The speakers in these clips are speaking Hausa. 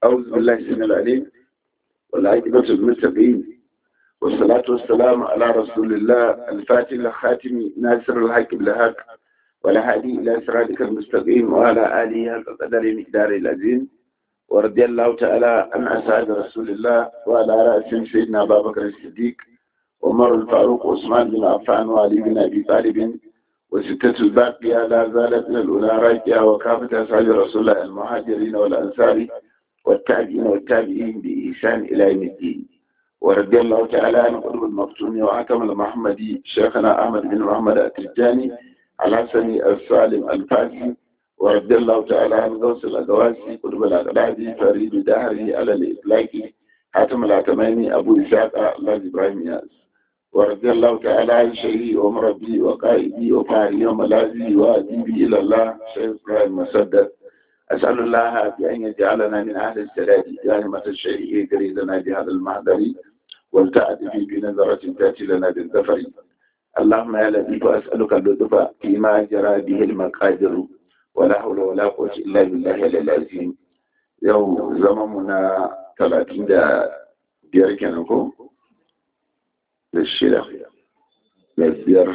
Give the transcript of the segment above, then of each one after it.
أعوذ بالله السميع العليم والعاقبة للمتقين والصلاة والسلام على رسول الله الفاتح الخاتم ناصر الحق بالحق والهادي إلى صراطك المستقيم وعلى آله حق قدر مقدار العظيم ورضي الله تعالى عن أصحاب رسول الله وعلى رأسهم سيدنا أبا بكر الصديق وعمر الفاروق وعثمان بن عفان وعلي بن أبي طالب وستة الباقية لا زالت من الأولى راكية وكافة أصحاب رسول الله المهاجرين والأنصار والتابعين والتابعين بإحسان إلى يوم الدين ورضي الله تعالى عن قلوب المفتون وعتم المحمدي شيخنا أحمد بن محمد التجاني الحسني السالم الفاسي ورضي الله تعالى عن غوث الأدواسي قلوب الأقلادي فريد دهره على الإطلاق حاتم العتماني أبو إسحاق الله إبراهيم ياس ورضي الله تعالى عن شيخي ومربي وقائدي وفاعلي وملاذي وأديبي إلى الله شيخ إبراهيم مسدد أسأل الله بأن يجعلنا من أهل السلام دائمة الشيء قريدنا بهذا المحضر والتأتي به بنظرة تأتي لنا بالظفر اللهم يا لطيف أسألك اللطف فيما جرى به المقادر ولا حول ولا قوة إلا بالله العظيم يوم زمننا 30 da biyar kenan ko da shida da biyar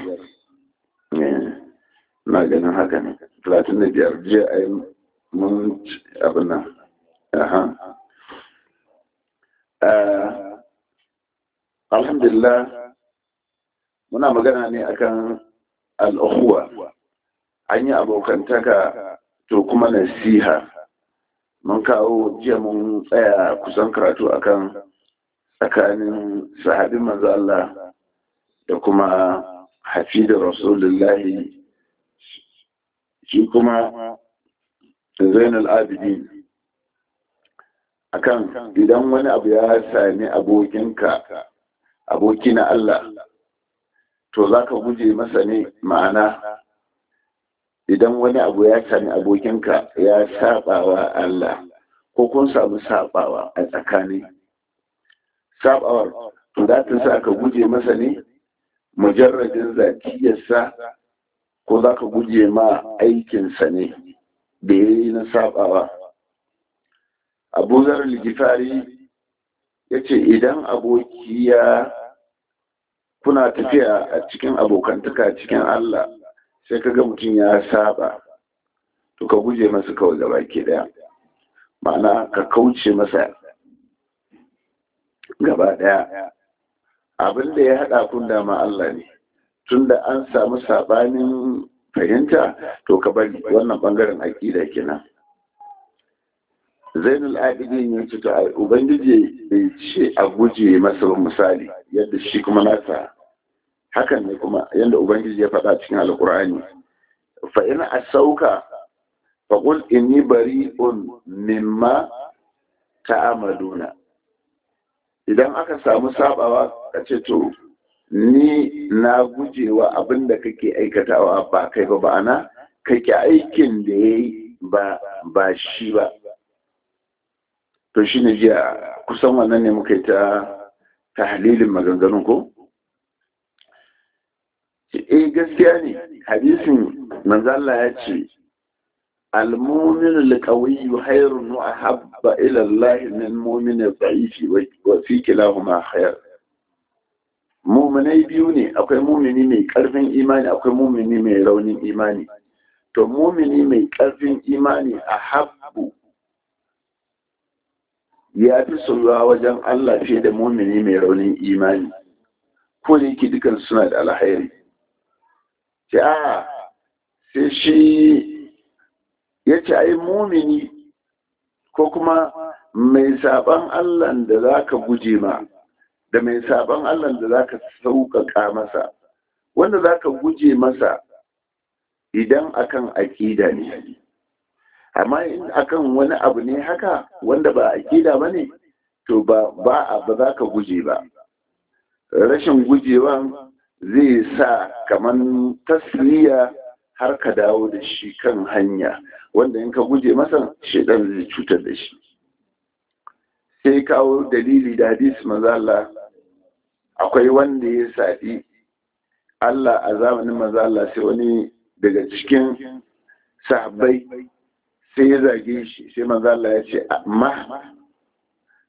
na ganin haka ne 35 jiya a yi mun abin nan aha alhamdulillah muna magana ne akan al'uhuwa an yi abokantaka to kuma nasiha mun kawo jiya mun tsaya kusan karatu akan tsakanin sahabin manzo Allah da kuma hafi da rasulullahi shi kuma zainul abidin akan idan wani abu ya sami abokinka aboki na Allah to za ka guje masa ne ma'ana idan wani abu ya sami abokinka ya sabawa Allah ko kun samu sabawa a tsakani sabawar to za ta sa ka guje masa ne mujarradin zakiyarsa ko za ka guje ma aikinsa ne da ya yi na sabawa abu zarar ligifari ya ce idan aboki ya kuna tafiya a cikin abokantaka cikin Allah sai ka ga mutum ya saba to ka guje masa kawai gaba ke daya ma'ana ka kauce masa gaba daya abin da ya haɗa kun dama Allah ne tunda an samu sabanin fahimta to ka bari wannan bangaren aƙida kenan zainul abidin ya ce to ubangiji bai ce a guje masa ba misali yadda shi kuma nasa hakan ne kuma yadda ubangiji ya faɗa cikin alkur'ani fa ina asauka fa qul inni bari'un mimma ta'amaluna idan aka samu sabawa ka ce to ni na gujewa abin da kake aikatawa ba kai ba ba'ana kake aikin da ya yi ba shi ba to shi ne jiya kusan wannan ne muka yi ta tahlilin maganganun ko? eh gaskiya ne hadisin manzala ya ce المؤمن القوي خير وأحب إلى الله من المؤمن الضعيف وفي كلاهما خير muminai biyu ne akwai mumini mai karfin imani akwai mumini mai raunin imani to mumini mai karfin imani a habbu ya fi soyuwa wajen Allah fiye da mumini mai raunin imani ko da yake dukan suna da alhairi ce a sai shi ya ce ai mumini ko kuma mai saban Allah da za ka guje ma da mai saban Allah da zaka sauƙaƙa masa wanda zaka guje masa idan akan aƙida ne amma in akan wani abu ne haka wanda ba aƙida ba ne to ba ba ba za ka guje ba rashin gujewan zai sa kaman tasiriya har ka dawo da shi kan hanya wanda in ka guje masa shaidan zai cutar da shi sai kawo dalili da hadis mazala akwai wanda ya saɗi Allah a zamanin mazala sai wani daga cikin sahabbai sai ya zage shi sai mazala ya ce amma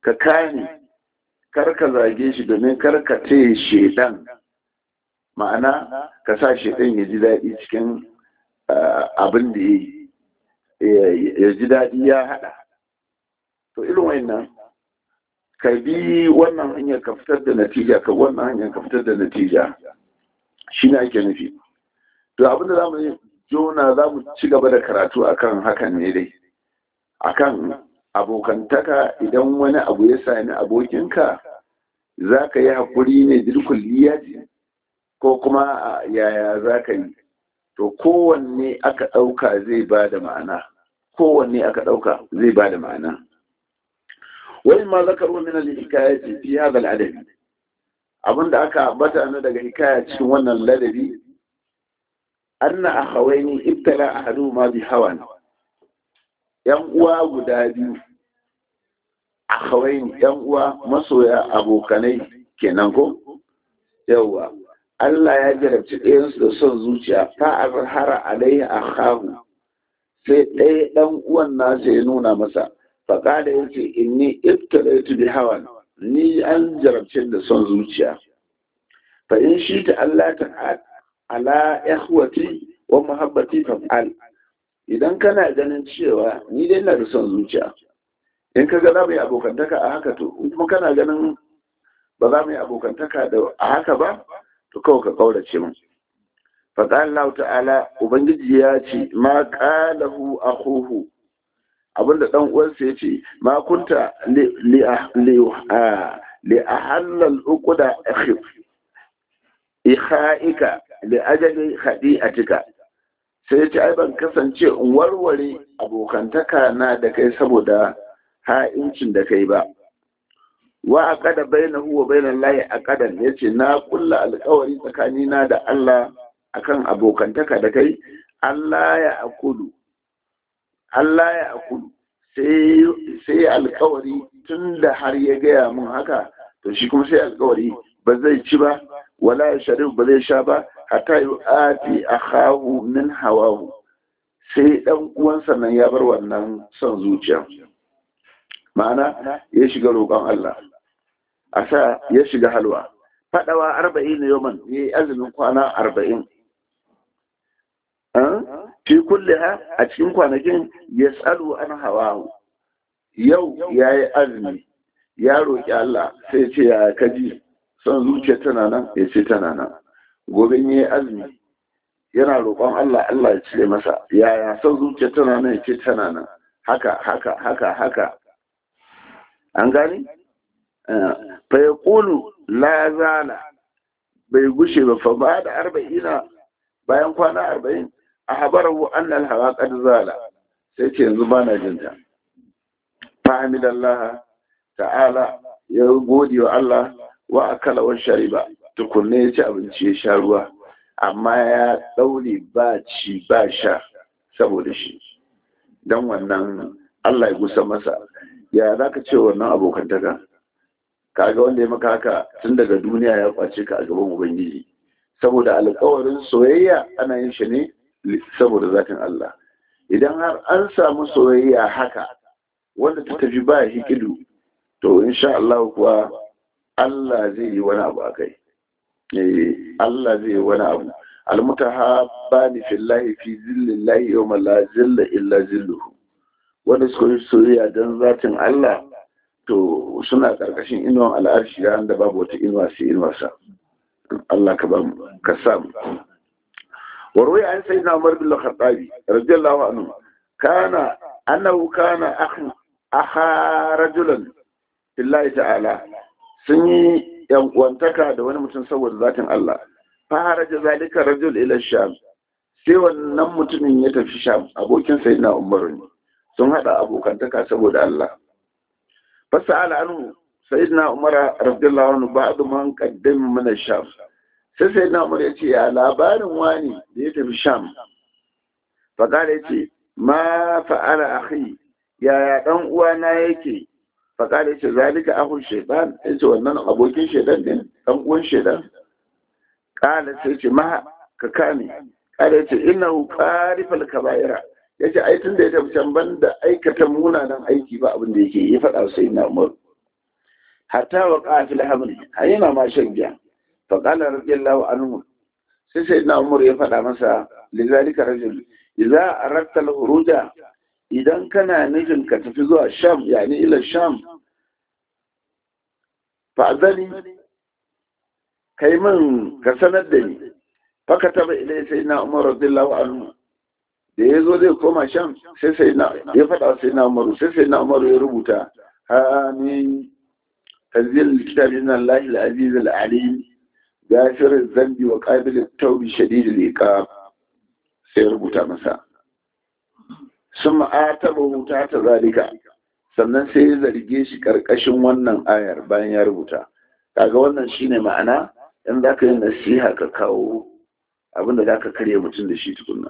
ka kane kar ka zage shi domin kar ka ce shedan ma'ana ka sa shedan ya ji daɗi cikin abin da ya yi ya ji daɗi ya haɗa to irin wannan ka bi wannan hanyar ka fitar da natija ka wannan hanyar ka fitar da natija shi ne ake nufi to abin da za mu yi jona za mu ci gaba da karatu akan hakan ne dai akan abokantaka idan wani abu ya sami abokinka za ka yi haƙuri ne dirkulliyaji ko kuma yaya za ka yi to kowanne aka ɗauka zai ba da ma'ana kowanne aka ɗauka zai ba da ma'ana wani ma zakaru min al-hikaya ce fi hada al-adabi abinda aka ambata na daga hikaya cikin wannan ladabi anna akhawaini ibtala ahaduhuma bi hawan yan uwa guda biyu akhawaini yan uwa masoya abokanai kenan ko yawa Allah ya jarabci ɗayansu da son zuciya fa azhara alaihi akhahu sai ɗaya ɗan uwan nasa ya nuna masa faƙada ya ce inni ibtalaitu bi hawan ni an jarabce da son zuciya fa in shi ta Allah ta ala ikhwati wa muhabbati fa'al idan kana ganin cewa ni dai ina da son zuciya in ka ga za mu yi abokantaka a haka to in kuma kana ganin ba za mu yi abokantaka da a haka ba to kawai ka kaurace mu faɗa Allah ta'ala ubangiji ya ce ma qalahu akhuhu abinda dan uwansa ya ce ma kunta li ahallal uquda akhif ikhaika li ajali khadi'atika sai ya ce ai ban kasance in warware abokantaka na da kai saboda ha'incin da kai ba wa aqada bainahu wa bainal lahi aqadan yace na kulla alƙawari tsakanina da Allah akan abokantaka da kai Allah ya akudu Allah ya akudu sai alkawari tun da har ya gaya mun haka to shi kuma sai alkawari ba zai ci ba wala ya sharif ba zai sha ba hatta yi ati a hahu min hawahu sai dan uwansa nan ya bar wannan son zuciya ma'ana ya shiga roƙon Allah a sa ya shiga halwa faɗawa arba'in na yoman ya yi azumin kwana arba'in fi kulle ha a cikin kwanakin ya tsalo an hawa yau ya yi azumi ya roƙi Allah sai ce ya kaji son zuciya tana nan ya ce tana nan gobe ya yi azumi yana roƙon Allah Allah ya cire masa yaya son zuciya tana nan ya ce tana nan haka haka haka haka an gani fa ya ƙulu la zala bai gushe ba fa ba da arba'ina bayan kwana arba'in a habarahu annal hawa qad zala sai ce yanzu ba na jinta fahimidallah ta'ala ya gode wa Allah wa akala wa shariba tukunne ya ci abinci ya sha ruwa amma ya daure ba ci ba sha saboda shi dan wannan Allah ya gusa masa ya zaka ce wannan abokantaka kaga wanda ya maka haka tun daga duniya ya kwace ka a gaban ubangiji saboda alkawarin soyayya ana yin shi ne saboda zatin Allah idan har an samu soyayya haka wanda ta tafi ba hikidu to insha Allah kuwa Allah zai yi wani abu akai eh Allah zai yi wani abu almutahabbani fillahi fi zillallahi yawma la zilla illa zilluhu wanda suka yi soyayya dan zatin Allah to suna karkashin inuwan al'arshi ran da babu wata inuwa sai inuwarsa Allah ka ba mu ka samu وروي عن سيدنا عمر بن الخطاب رضي الله عنه كان أنه كان أخ أخا رجلا في الله تعالى سني وانتكى دون متنسور ذات الله فهرج ذلك الرجل إلى الشام sai wannan mutumin ya tafi sham abokin sayyidina umar ne sun hada abokantaka saboda Allah fasa'ala anhu sayyidina umar radiyallahu anhu ba'du man qaddama min ash-sham sai sai na umar ya ce ya labarin wani da ya tafi sham faƙara ya ce ma fa'ala akhi yaya ɗan uwana yake faƙara ya ce zalika ahun shaitan ya ce wannan abokin shaitan ne ɗan uwan shaitan ƙala sai ce ma ka kame ƙala ya ce ina ƙarifal kaba'ira ya ce ai tun da ya tafi can ban da aikata munanan aiki ba abin da yake ya faɗa sai na umar hatta wa qafil hamli hayina ma shan giya fa qala radiyallahu anhu sai sai na umar ya faɗa masa lizalika rajul idza aradta al-huruja idan kana nufin ka tafi zuwa sham yani ila sham fa'azani kai min ka sanar da ni faka taba ilai sai na umar radiyallahu anhu da ya zo zai koma sham sai sai na ya faɗa sai na umar sai sai na umar ya rubuta amin tanzil kitabi min Allah al-aziz al-alim ghafir az-zambi wa qabil at-tawbi shadid al-iqab sai rubuta masa sun ma'ataba wuta ta zalika sannan sai ya zarge shi karkashin wannan ayar bayan ya rubuta kaga wannan shine ma'ana in za ka yi nasiha ka kawo abinda za ka karya mutum da shi tukunna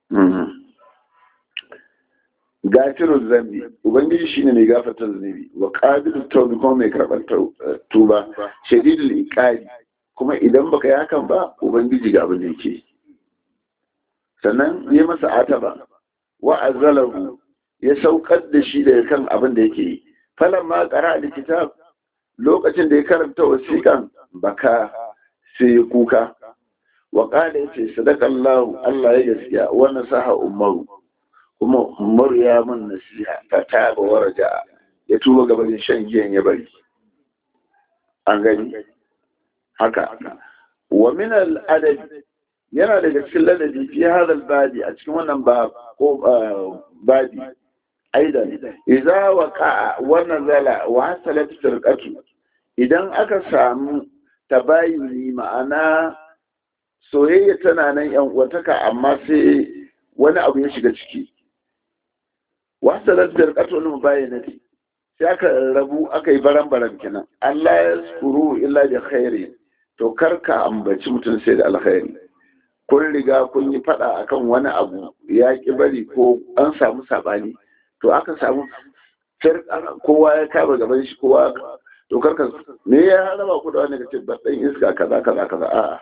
gafirun zambi ubangiji shine mai gafarta zunubi wa qabilut tawbi kuma mai karɓar tuba shadidul iqabi kuma idan baka yi hakan ba ubangiji ga abin da yake sannan yi masa ataba wa azalahu ya saukar da shi daga kan abin da yake yi falan ma qara kitab lokacin da ya karanta wasiƙan baka sai ya kuka wa qala yace sadaqallahu Allah ya gaskiya wa nasaha umaru kuma umaru ya mun nasiha ta taba waraja ya tuba gaban shan giyan ya bari an gani haka wa min al-adab yana daga cikin ladabi fi hadal babi a cikin wannan ko babi aidan idza waqa wa nazala wa hasalat firqatu idan aka samu tabayuni ma'ana soyayya tana nan yan uwataka amma sai wani abu ya shiga ciki wa hasalat firqatu wal mubayyanati sai aka rabu aka yi baran-baran kenan Allah ya skuru illa bi khairi to karka ambaci mutum sai da alkhairi kun riga kun yi fada akan wani abu ya ki bari ko an samu sabani to aka samu kowa ya kama gaban shi kowa to karka me ya raba ku da wani kace dan iska kaza kaza kaza a'a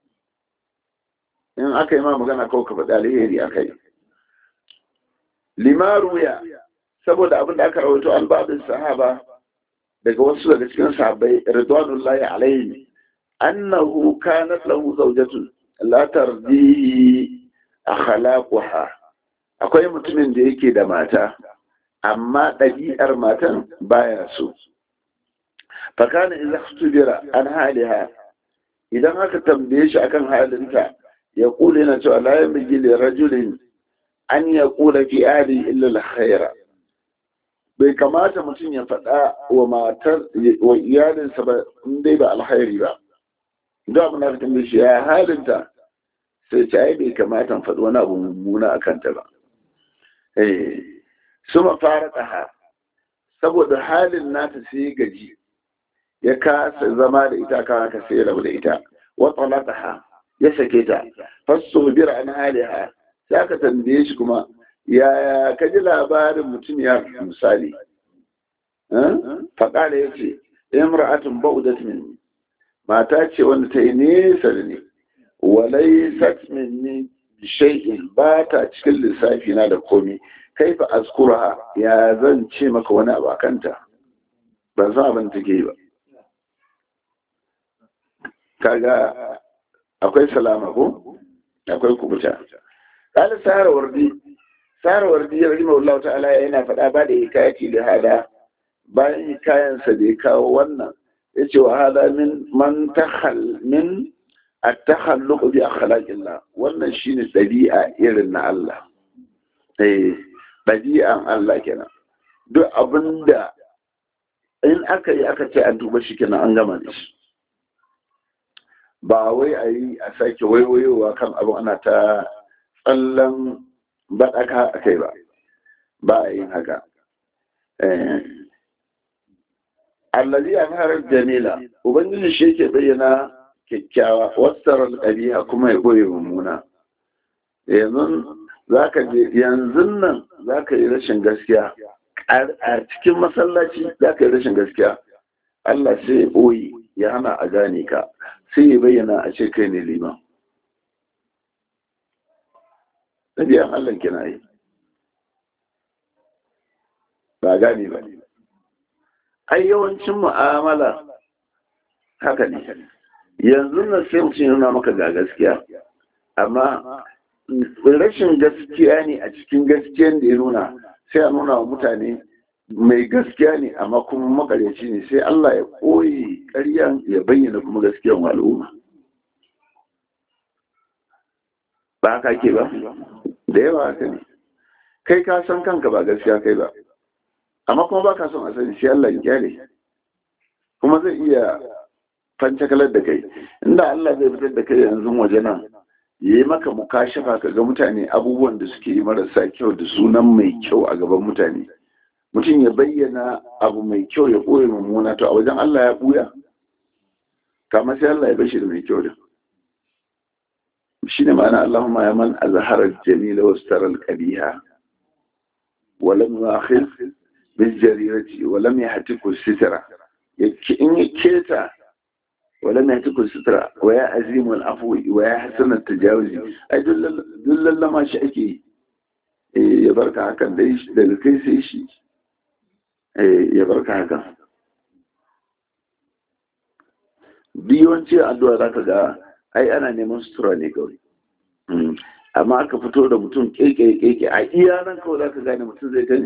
in aka yi ma magana kawai ka faɗi alheri akai limaruya saboda abin da aka rawaito an babin sahaba daga wasu daga cikin sahabbai ridwanullahi alaihi annahu kanat lahu zawjatun la tardihi akhlaquha akwai mutumin da yake da mata amma ɗabi'ar matan baya so fakana idza khutubira an haliha idan aka tambaye shi akan halinta ya kula yana cewa la yamji li rajulin an yaqula fi ahli illa al-khaira bai kamata mutum ya faɗa wa matar wa iyalinsa ba in dai ba alkhairi ba da abin da tambaye shi ya halinta sai ce ai bai kamata faɗi wani abu mummuna a kanta ba eh suma fara tsaha saboda halin nata sai gaji ya kasa zama da ita kan haka sai rabu da ita wa talaqaha ya sake ta fasu bira an haliha sai aka tambaye shi kuma yaya ka ji labarin mutum ya misali faƙala ya ce imra'atun ba'udat min mata ce wanda ta yi nesa da ni walai sat minni shay'in ba ta cikin lissafi na da komi kaifa azkurha ya zan ce maka wani abu akanta ban san abin take yi ba kaga akwai salama ko akwai kubuta qala sahara wardi sahara wardi ya rahima Allah ta'ala yana faɗa ba da hikayati da hada bayan hikayansa da ya kawo wannan yace wa hada min man takhal min at-takhalluq bi akhlaqillah wannan shine dabi'a irin na Allah eh dabi'an Allah kenan duk abinda in aka yi aka ce an duba shi kenan an gama da shi ba wai a yi a sake waiwayowa kan abin ana ta tsallan baɗaka a kai ba ba a yin haka allazi an harar jamila ubangiji shi yake bayyana kyakkyawa wasarar ɗabi'a kuma ya ɓoye mummuna yanzu zaka je yanzu nan zaka yi rashin gaskiya a cikin masallaci zaka yi rashin gaskiya Allah sai ya ɓoye ya hana a gane ka sai ya bayyana a ce kai ne liman ɗabi'an Allah kina yi ba gane ba ai yawancin mu'amala haka ne yanzu na sai mutum nuna maka ga gaskiya amma rashin gaskiya ne a cikin gaskiyan da ya nuna sai a nuna wa mutane mai gaskiya ne amma kuma makaryaci ne sai Allah ya koyi ƙaryan ya bayyana kuma gaskiyan al'umma ba haka ke ba da yawa haka ne kai ka san kanka ba gaskiya kai ba amma kuma ba ka son a sani sai Allah ya kyale kuma zai iya fancakalar da kai inda Allah zai fitar da kai yanzu waje nan ya yi maka mukashafa ka ga mutane abubuwan da suke yi marasa kyau da sunan mai kyau a gaban mutane mutum ya bayyana abu mai kyau ya ɓoye mummuna to a wajen Allah ya ɓuya kama sai Allah ya bashi da mai kyau da shi ne ma'ana Allahumma ya man azharar jamila wasu taral ƙabiha walam yu'akhir bil jarirati walam yahtiku sitra in ya keta ولم يأتكم السترة ويا عزيم العفو ويا حسن التجاوز أي دل ما شأكي ya barka hakan da daga kai sai shi ya barka hakan yawanci addu'a za ka ga ai ana neman sutura ne kawai amma aka fito da mutum keke keke a iya nan kawai za ka gane mutum zai gani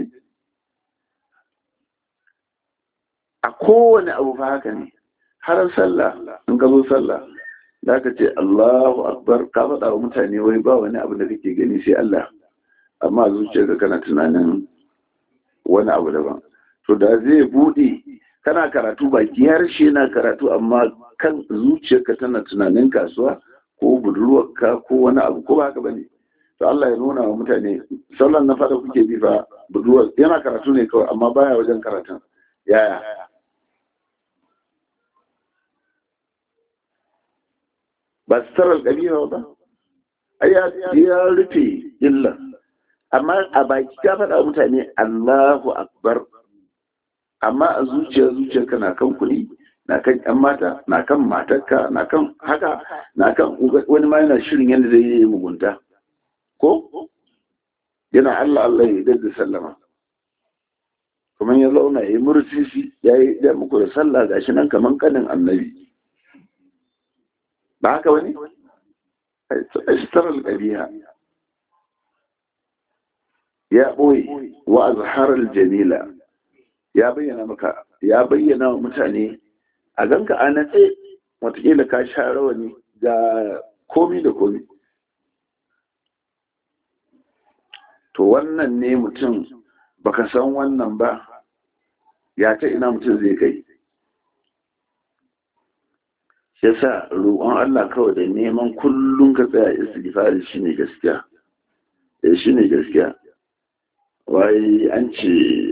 a kowane abu fa haka ne har sallah in ka zo sallah da ka ce Allahu akbar ka faɗa wa mutane wai ba wani abu da kake gani sai Allah amma zuciyarka kana tunanin wani abu daban to da zai buɗe kana karatu baki harshe na karatu amma kan zuciyarka tana tunanin kasuwa ko budurwarka ko wani abu ko ba haka bane to Allah ya nuna wa mutane sallan na fada kuke bi fa budurwar yana karatu ne kawai amma baya wajen karatun yaya ba su tarar ƙabila ba ai ya rufe illa amma a baki ka faɗa mutane Allahu akbar amma a zuciya zuciyarka na kan kuɗi na kan ƴan mata na kan matarka na kan haka na kan wani ma yana shirin yadda zai yi mugunta ko yana Allah Allah ya da sallama kuma ya zauna ya yi mursisi ya yi da muku da sallah gashi nan kaman kanin annabi ba haka wani ashtarar ƙabiha ya ɓoye wa azharar jamila ya bayyana maka ya bayyana wa mutane a ganka a natse watakila ka sha rawani ga komi da komi to wannan ne mutum baka san wannan ba ya ta ina mutum zai kai ya sa roƙon Allah kawai da neman kullum ka tsaya istighfari shine gaskiya eh shine gaskiya wai an ce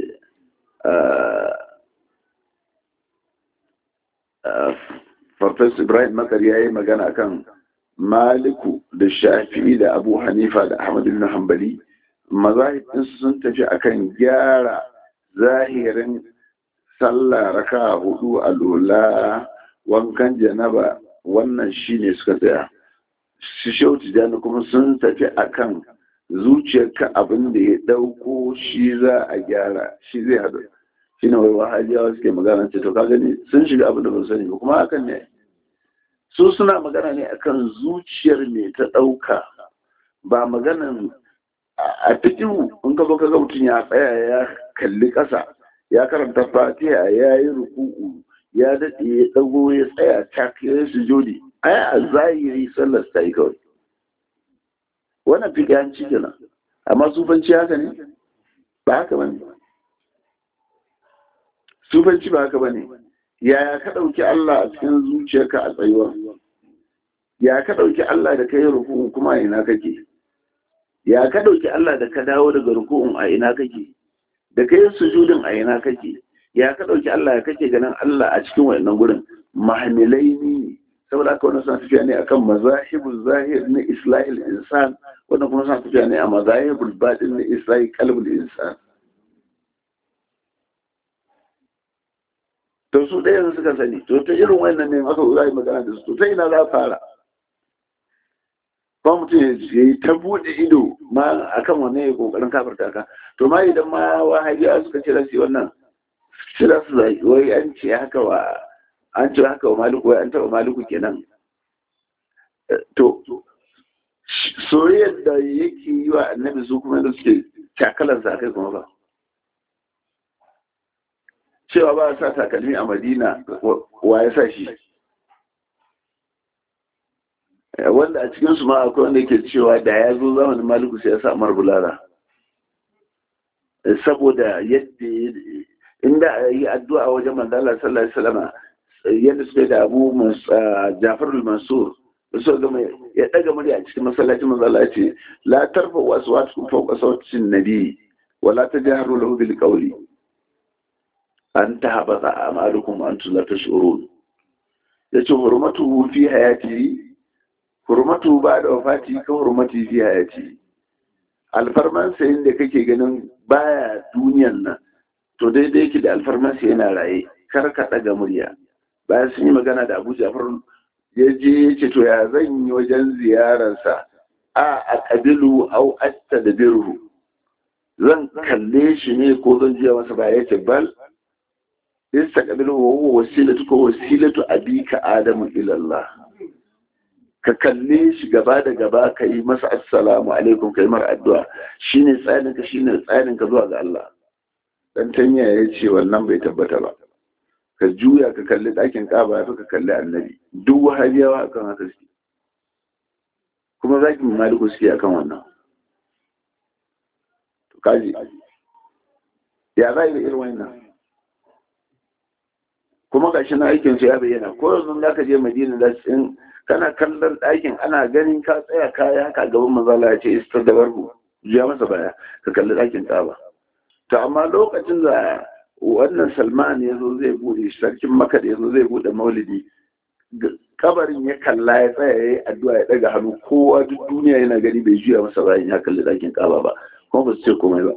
Farfes Ibrahim Makar ya yi magana kan Maliku da Shafi'i da Abu Hanifa da Ahmad ibn Hanbali mazahibinsu sun tafi akan gyara zahirin sallah raka hudu a lola wankan janaba wannan shine suka tsaya su shauti jani kuma sun tafi akan zuciyarka abin da ya dauko shi za a gyara shi zai haɗu shi ne wai wahajiyawa suke magana ce to ka gani sun shiga abin da ba sani ba kuma hakan ne su suna magana ne akan zuciyar me ta ɗauka ba maganan a cikin in ka zo ka ga mutum ya tsaya ya kalli ƙasa ya karanta fatiha ya yi ruku'u ya daɗe ya ɗago ya tsaya tak ya yi sujudi ai a zahiri sallar ta yi kawai wannan fiƙiyanci kenan amma sufanci haka ne ba haka bane sufanci ba haka bane yaya ka ɗauki Allah a cikin zuciyarka a tsayuwa ya ka ɗauki Allah da ka yi ruku'un kuma a ina kake ya ka ɗauki Allah da ka dawo daga ruku'un a ina kake da ka yi sujudin a ina kake ya ka ɗauki Allah ya kake ganin Allah a cikin wannan gurin mahamilai ne saboda haka wannan suna tafiya ne akan mazahibul zahir na islahil insan wannan kuma suna tafiya ne a mazahibul batin na islahil qalbul insan to su ɗaya suka sani to ta irin wannan ne aka za yi magana da su to ta ina za a fara ba mutum ya yi ta buɗe ido ma akan wannan ya kokarin kafarta ka to ma idan ma wahabiya suka ce rasi wannan sai za su zai wai an ce haka wa an ce haka wa maliku wai an taɓa maliku kenan to soyayyar da yake yi wa annabi su kuma da suke cakalar sa kai kuma ba cewa ba sa takalmi a madina wa ya sa shi wanda a cikinsu ma akwai wanda ke cewa da ya zo zamanin maliku sai ya sa amar bulara saboda yadda inda a yi addu'a wajen manzala sallallahu alaihi wasallam yadda suka da abu jafar mansur so gama ya daga murya cikin masallacin manzala ce la tarfa wasu wasu fauka sautin nabi wala ta jaharu lahu bil qawli an ta habata amalukum antum la tashurun yace hurmatu fi hayati hurmatu ba da wafati ka hurmati fi hayati alfarman sayin da kake ganin baya duniyan nan to daidai yake da alfarman sa yana raye kar ka daga murya bayan sun yi magana da Abu Ja'far ya je ya ce to ya zan yi wajen ziyararsa a a kabilu au asta da birhu zan kalle shi ne ko zan jiya masa ba ya ce bal isa kabilu wa huwa wasilatu ko wasilatu abika adamu ila Allah ka kalle shi gaba da gaba ka yi masa assalamu alaikum ka yi mara addu'a shine tsarin ka shine tsarin ka zuwa ga Allah dan tanya ya ce wannan bai tabbata ba ka juya ka kalli ɗakin ƙaba ya fi ka kalli annabi duk wahabiyawa akan haka suke kuma za ki maliku suke akan wannan to kaji ya za da irin wannan kuma ga shi na aikin su ya bayyana ko yanzu za ka je madina da in kana kallon ɗakin ana ganin ka tsaya kaya haka gaban mazala ya ce istar da barbu juya masa baya ka kalli ɗakin ƙaba to amma lokacin da wannan salman ya zo zai bude sarkin maka da ya zo zai bude maulidi kabarin ya kalla ya tsaya ya yi addu'a ya daga hannu kowa duk duniya yana gani bai juya masa bayan ya kalli ɗakin kaba ba kuma ba su ce komai ba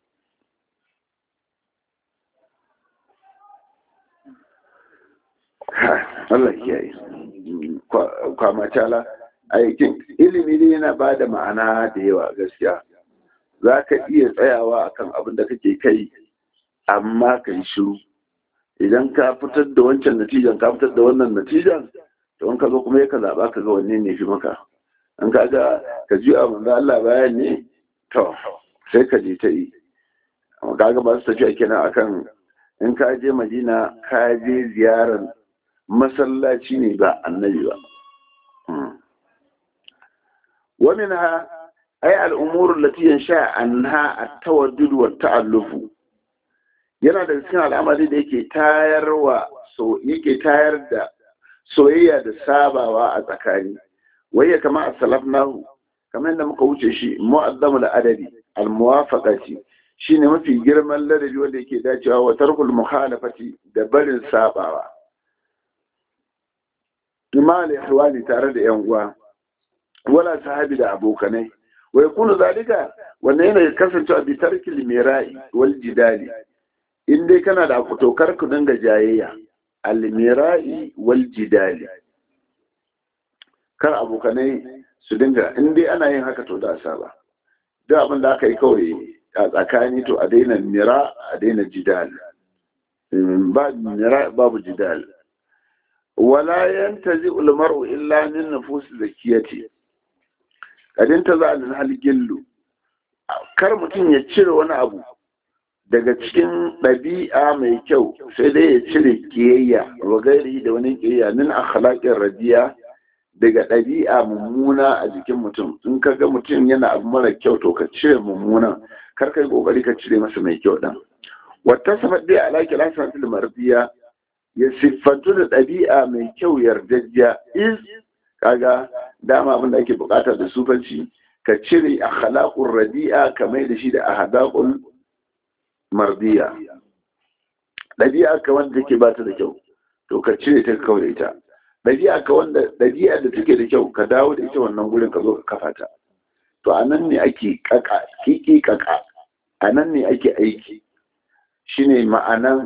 Allah kiyaye kwamacala aikin ilimi ne yana ba da ma'ana da yawa gaskiya za ka iya tsayawa akan abin da kake kai amma ka yi shiru idan ka fitar da wancan natijan ka fitar da wannan natijan to in ka zo kuma ka zaɓa ka ga wanne ne fi maka in ka ga ka ji a manzo Allah bayan ne to sai ka je ta yi amma kaga ba su tafiya kenan akan in ka je Madina ka je ziyarar masallaci ne ba annabi ba ومنها أي الأمور التي ينشأ عنها التودد والتألف yana da cikin al'amari da yake tayarwa so yake tayar da soyayya da sabawa a tsakani wayya kama a salafnahu kamar yadda muka wuce shi mu'azzamu da adadi al-muwafaqati shine mafi girman ladabi wanda yake dacewa wa tarkul mukhalafati da barin sabawa imal ihwani tare da yan uwa wala sahabi da abokanai wa yakunu zalika wannan yana kasancewa bi tarkil mira'i wal jidali in dai kana da tokar ku dinga jayayya almira'i wal jidali kar abokanai su dinga in dai ana yin haka to da saba duk abin da aka yi kawai a tsakani to a daina mira a daina jidal ba mira babu jidal wala yantazi ulmaru illa min nufus zakiyati kadin ta za a halgillu kar mutum ya cire wani abu daga cikin ɗabi'a mai kyau sai dai ya cire kiyayya wa gairi da wani kiyayya min akhlaqin radiya daga ɗabi'a mummuna a jikin mutum in ka ga mutum yana abu mara kyau to ka cire mummunan kar kai kokari ka cire masa mai kyau dan wata safar dai ala kilasan fil mardiya ya siffantu da ɗabi'a mai kyau yardajjiya is kaga dama abin da ake bukata da sufanci ka cire akhlaqur radi'a ka mai da shi da ahdaqul mardiya ɗabi'a ka wanda take ba ta da kyau to ka cire ta kawai da ita ɗabi'a ka wanda ɗabi'a da take da kyau ka dawo da ita wannan gurin ka zo ka kafa ta to a nan ne ake kaka kiki kaka a nan ne ake aiki shine ma'anan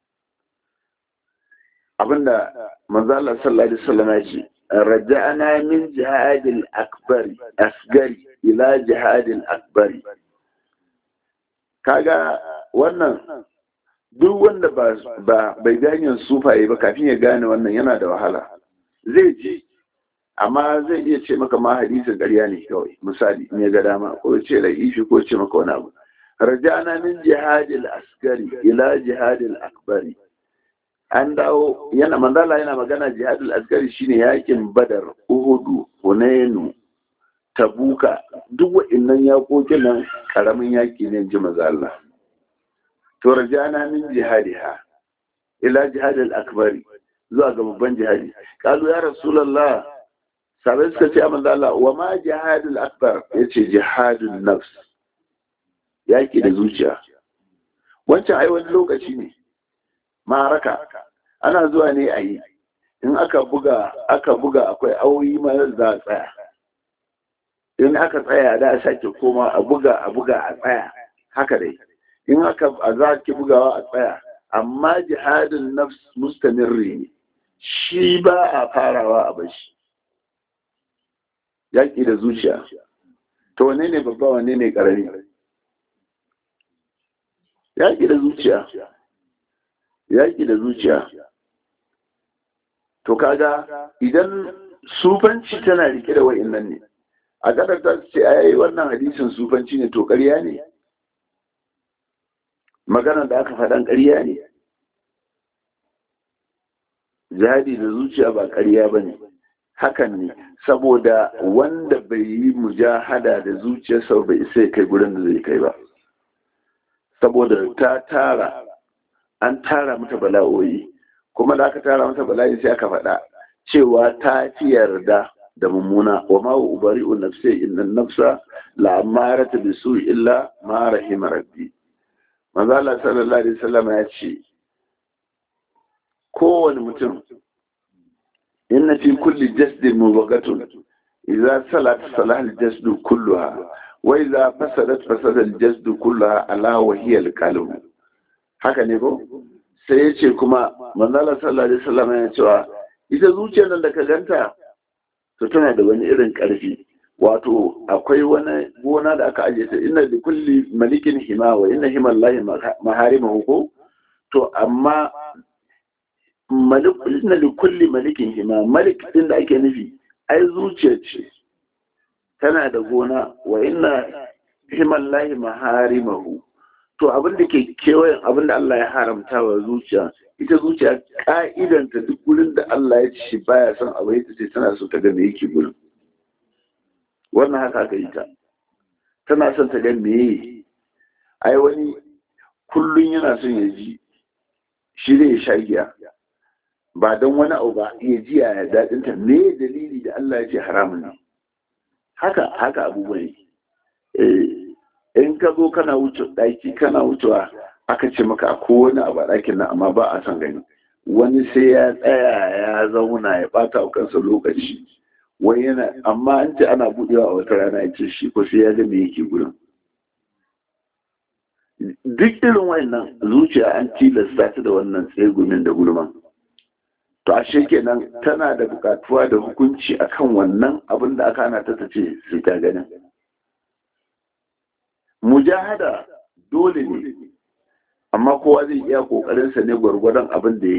abinda manzo Allah sallallahu alaihi wasallam ya ce raja'ana min jihadil akbari asgari ila jihadil akbari kaga wannan duk wanda ba bai gane sufaye ba kafin ya gane wannan yana da wahala zai ji amma zai iya ce maka ma hadisin ƙarya ne kawai misali in ya ga dama ko ce da ishi ko ce maka wani abu rajana min jihadil askari ila jihadil akbari an dawo yana manzala yana magana jihadil askari shine yakin badar uhudu hunainu tabuka duk wa'annan yakokin nan karamin yaki ne ji maza Allah to rajana min jihadiha ila jihadil akbari zuwa ga babban jihadi kalu ya rasulullah sabai suka ce amma Allah wa ma jihadul akbar yace jihadun nafs yaki da zuciya wancan ai wani lokaci ne maraka ana zuwa ne a yi in aka buga aka buga akwai auyi ma za a tsaya in aka tsaya da a sake koma a buga a buga a tsaya haka dai in aka a za ki bugawa a tsaya amma jihadin nafs mustamirri ne shi ba a farawa a bashi yaƙi da zuciya to wane ne babba wane ne ƙarami yaƙi da zuciya yaƙi da zuciya to kaga idan sufanci tana rike da wa'innan ne a ƙasar ta ce a yi wannan hadisin sufanci ne to ƙarya ne maganar da aka faɗan ƙarya ne jihadi da zuciya ba ƙarya ba ne hakan ne saboda wanda bai yi mujahada da zuciyarsa bai sai kai gurin da zai kai ba saboda ta tara an tara mata bala'o'i kuma da aka tara mata bala'i sai aka faɗa cewa ta fi yarda da mummuna wa ma ubari'u nafsi inna nafsa la amarata bisu illa ma rahima rabbi manzo Allah sallallahu alaihi wasallam ya ce kowane mutum inna fi kulli jasdin mubaghatun idza salat salah al-jasdu kulluha wa idza fasadat fasada al-jasdu kulluha ala wa hiya al-qalb haka ne ko sai ya ce kuma manzala sallallahu alaihi wasallam ya cewa ita zuciyar nan da ka ganta to tana da wani irin karfi wato akwai wani gona da aka ajiye ta inna li kulli malikin hima wa inna himallahi maharimahu ko to amma malik inna li kulli malikin hima malik din da ake nufi ai zuciya ce tana da gona wa inna himallahi maharimahu to abin da ke kewayen abin da Allah ya haramta wa zuciya ita zuciya ka'idanta duk gurin da Allah ya ci baya son abu ita ce tana so ta ga me yake gurin wannan haka aka yi ta tana son ta ga me ai wani kullun yana son ya ji shi zai sha giya ba don wani abu ba ya ji ya daɗin ta me dalili da Allah ya ce haramun ne haka haka abubuwa ne in ka zo kana wuce ɗaki kana wucewa aka ce maka a kowane abu a ɗakin nan amma ba a son gani wani sai ya tsaya ya zauna ya ɓata wa kansa lokaci wai yana amma an ce ana buɗewa a wata rana ya ce shi ko sai ya ga me yake gurin duk irin wayannan zuciya an tilasta ta da wannan tsegumin da gulman to ashe kenan tana da bukatuwa da hukunci akan wannan abin da aka hana ta ta ce sai ta ganin mujahada dole ne amma kowa zai iya kokarinsa ne gwargwadon abin da ya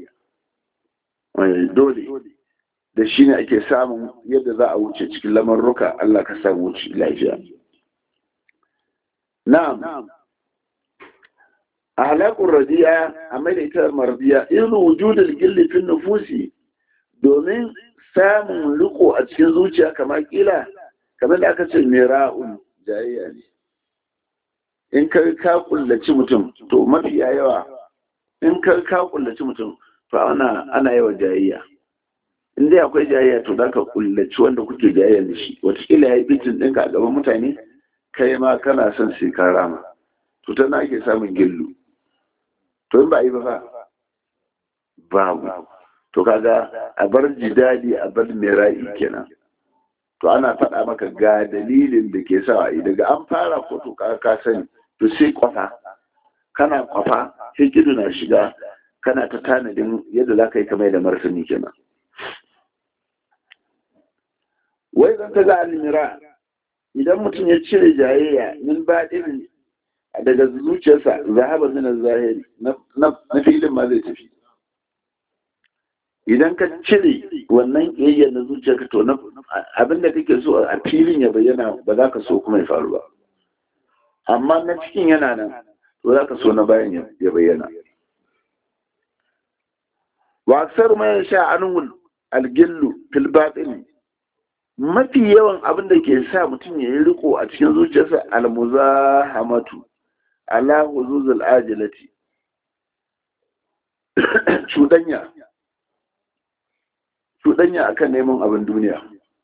iya dole da shi ne ake samun yadda za a wuce cikin lamarruka Allah ka samu wuce lafiya na'am a halakun radiya a mai da ita mardiya irin wujudul gilli fin nufusi domin samun riko a cikin zuciya kamar kila kamar da aka ce mira'un jayayya ne in ka ka kullaci mutum to mafi yawa in ka ka kullaci mutum to ana ana yawa jayayya in dai akwai jayayya to za ka kullaci wanda kuke jayayya da shi wataƙila ya yi bitin ɗinka a gaban mutane kai ma kana son sai ka rama to tana ake samun gillu to in ba a yi ba fa babu to kaga a bar jidali a bar mera'i kenan to ana faɗa maka ga dalilin da ke sa a yi daga an fara ko to ka sani to sai kwafa kana kwafa sai kidu na shiga kana ta tanadin yadda za ka yi kamar da martani kenan wai zan ta ga almira idan mutum ya cire jayayya min ba irin daga zuciyarsa zahaba min zahiri na filin ma zai tafi idan ka cire wannan ƙiyayya na zuciyarka to abin da kake so a filin ya bayyana ba za ka so kuma ya faru ba amma na cikin yana nan to za ka so na bayan ya bayyana wa aksar mai sha anhul algillu fil batin mafi yawan abin da ke sa mutum ya yi riko a cikin zuciyarsa almuzahamatu ala huzuzul ajilati cudanya cudanya akan neman abin duniya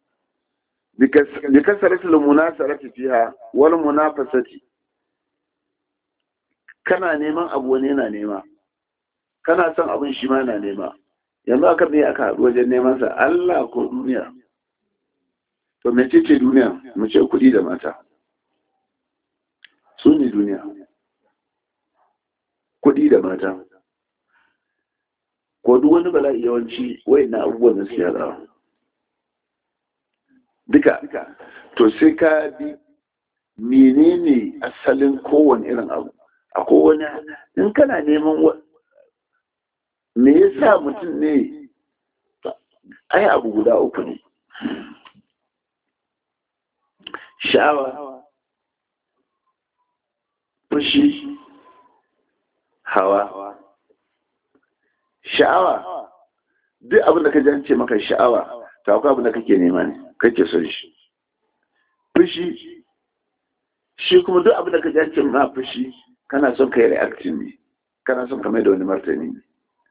bi kasaratul munasarati fiha wal munafasati kana neman abu wani yana nema kana son abin shi ma na nema yanzu aka me aka haɗu wajen neman sa Allah ko duniya to mece ce duniya mu ce kuɗi da mata su ne duniya kuɗi da mata ko duk wani bala'i yawanci wai na abubuwan da suke haɗawa duka to sai ka bi menene asalin kowane irin abu a kowane in kana neman me yasa mutum ne ai abu guda uku ne sha'awa fushi hawa sha'awa duk abin da ka jance maka sha'awa ta akwai abin da kake nema ne kake son shi fushi shi kuma duk abin da ka jance ma fushi kana son ka yi reactin ne kana son ka mai da wani martani ne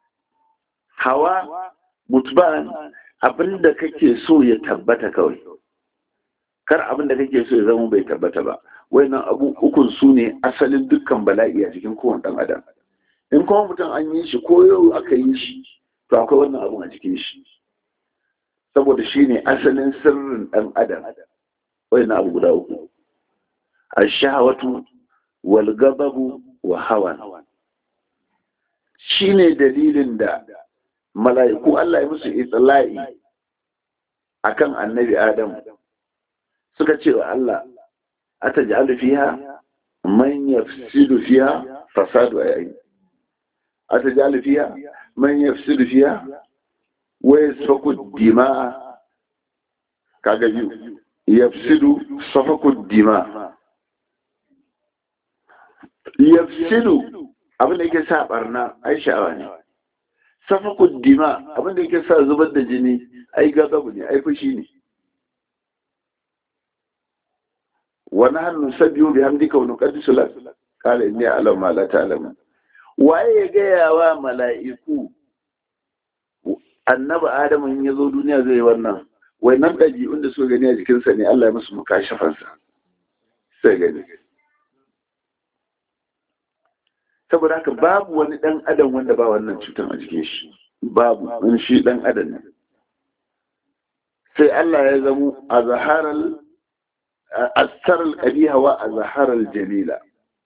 hawa mutuban abin da kake so ya tabbata kawai kar abin da kake so ya zama bai tabbata ba wayannan abu ukun su ne asalin dukkan bala'i a cikin kowane dan adam in kuma mutum an yi shi ko yau aka yi shi to akwai wannan abun a cikin shi saboda shi ne asalin sirrin dan adam wayannan abu guda uku ash-shahawatu wal ghadabu wa hawa shine dalilin da mala'iku Allah ya musu itsala'i akan annabi Adam suka ce wa Allah ataj'alu fiha man yafsidu fiha fasadu ayi ataj'alu fiha man yafsidu fiha wa yasfaku dima'a kaga biyu yafsidu safaku dima'a yafsidu abin da yake sa barna ai sha'awa ne safakun dima abinda yake sa zubar da jini ai gazabu ne ai fushi ne wani hannun sabiyu bi hamdika wani kaddisu lak kala inni alam ma la ta'lamu waye ya gaya wa mala'iku annabi adamu in ya zo duniya zai wannan wannan ɗabi'un da suka gani a jikinsa ne Allah ya musu mukashafansa sai gani saboda haka babu wani ɗan adam wanda ba wannan cutar a jikin shi babu wani shi ɗan adam ne sai Allah ya zamo a zaharar astarar ƙabiha wa a zaharar jamila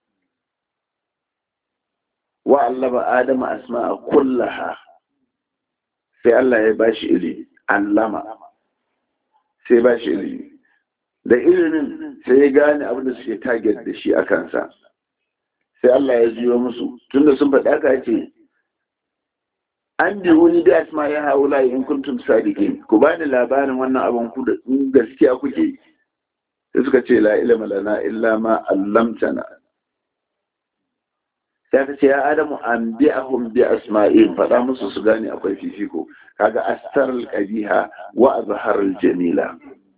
wa allaba adama asma'a kullaha sai Allah ya bashi ilimi allama sai bashi ilimi da ilimin sai ya gane abin da suke target da shi a kansa sai Allah ya ziyo musu tunda sun faɗa ka ce an bi wani da asma ya haula in kuntum sadiqin ku bani labarin wannan abin ku da gaskiya kuke sai suka ce la ilma lana illa ma allamtana sai ka ce ya adamu an bi'ahum bi asma'in faɗa musu su gane akwai fifiko kaga astar al-qabiha wa azhar al-jamila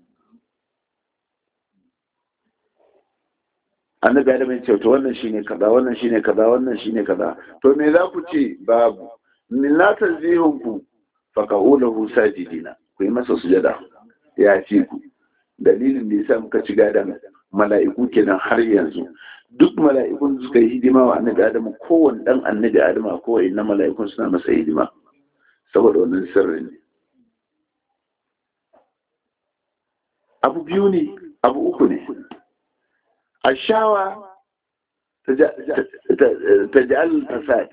annabi adam ya ce to wannan shine kaza wannan shine kaza wannan shine kaza to me za ku ce babu min la tazihun ku fa qawluhu sajidina ku yi masa sujada ya fi ku dalilin da yasa muka ci gadan mala'iku kenan har yanzu duk mala'ikun suka yi hidima wa annabi adam kowanne dan annabi adam ko inna mala'ikun suna masa hidima saboda wannan sirrin ne abu biyu ne abu uku ne الشهوة تجعل الفساد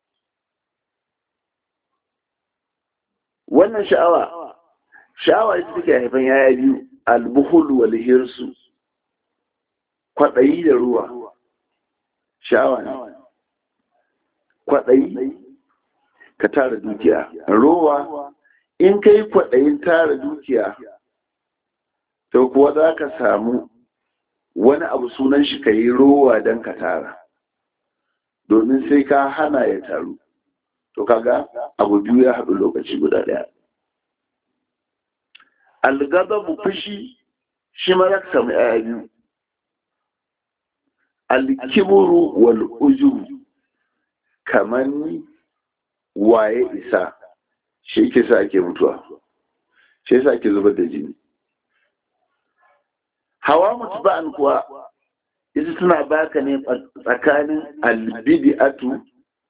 wannan sha'awa sha'awa ita take haifan yaya biyu albuhul wal hirsu kwaɗayi da ruwa sha'awa ne kwaɗayi ka tara dukiya rowa in ka yi kwaɗayin tara dukiya to kuwa za ka samu wani abu sunan shi ka yi rowa don ka tara domin sai ka hana ya taru to kaga abu biyu ya haɗu lokaci guda ɗaya algababu fushi shi ma za ka samu ‘ya'ya biyu alkiburu wal ujuru kamar waye isa shi ke sa ake mutuwa shi sa ake zubar da jini hawa mutu ba'an kuwa ita tana baka ne tsakanin albidi'atu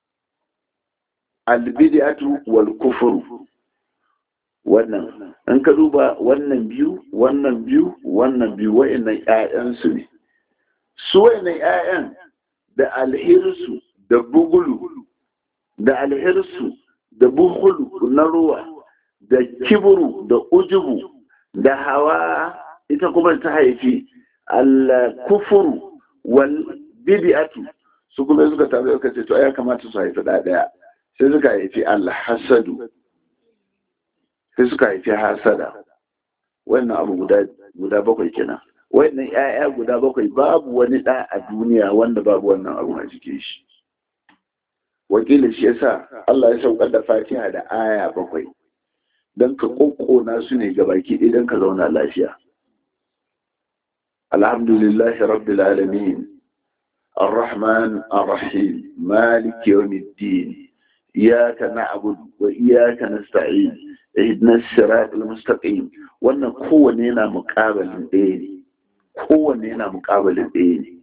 albidi'atu wal kufuru wannan in ka duba wannan biyu wannan biyu wannan biyu wa'annan ƴaƴansu ne su wa'annan ƴaƴan da alhirsu da bugulu da alhirsu da buhulu na ruwa da kiburu da ujubu da hawa ita kuma ta haifi al-kufuru wal bid'atu su kuma suka tabi suka ce to ya kamata su haifi da daya sai suka haifi al-hasadu sai suka haifi hasada wannan abu guda guda bakwai kenan wannan ƴaƴa guda bakwai babu wani ɗa a duniya wanda babu wannan abu a cikin shi wakilin shi yasa Allah ya saukar da Fatiha da aya bakwai don ka kokkona su ne gabaki ɗaya don ka zauna lafiya alhamdulillah rabbil alamin الرحمن الرحيم مالك يوم الدين إياك نعبد وإياك نستعين اهدنا الصراط المستقيم wannan kowanne yana muƙabalin ɗaya ne kowanne yana muƙabalin ɗaya ne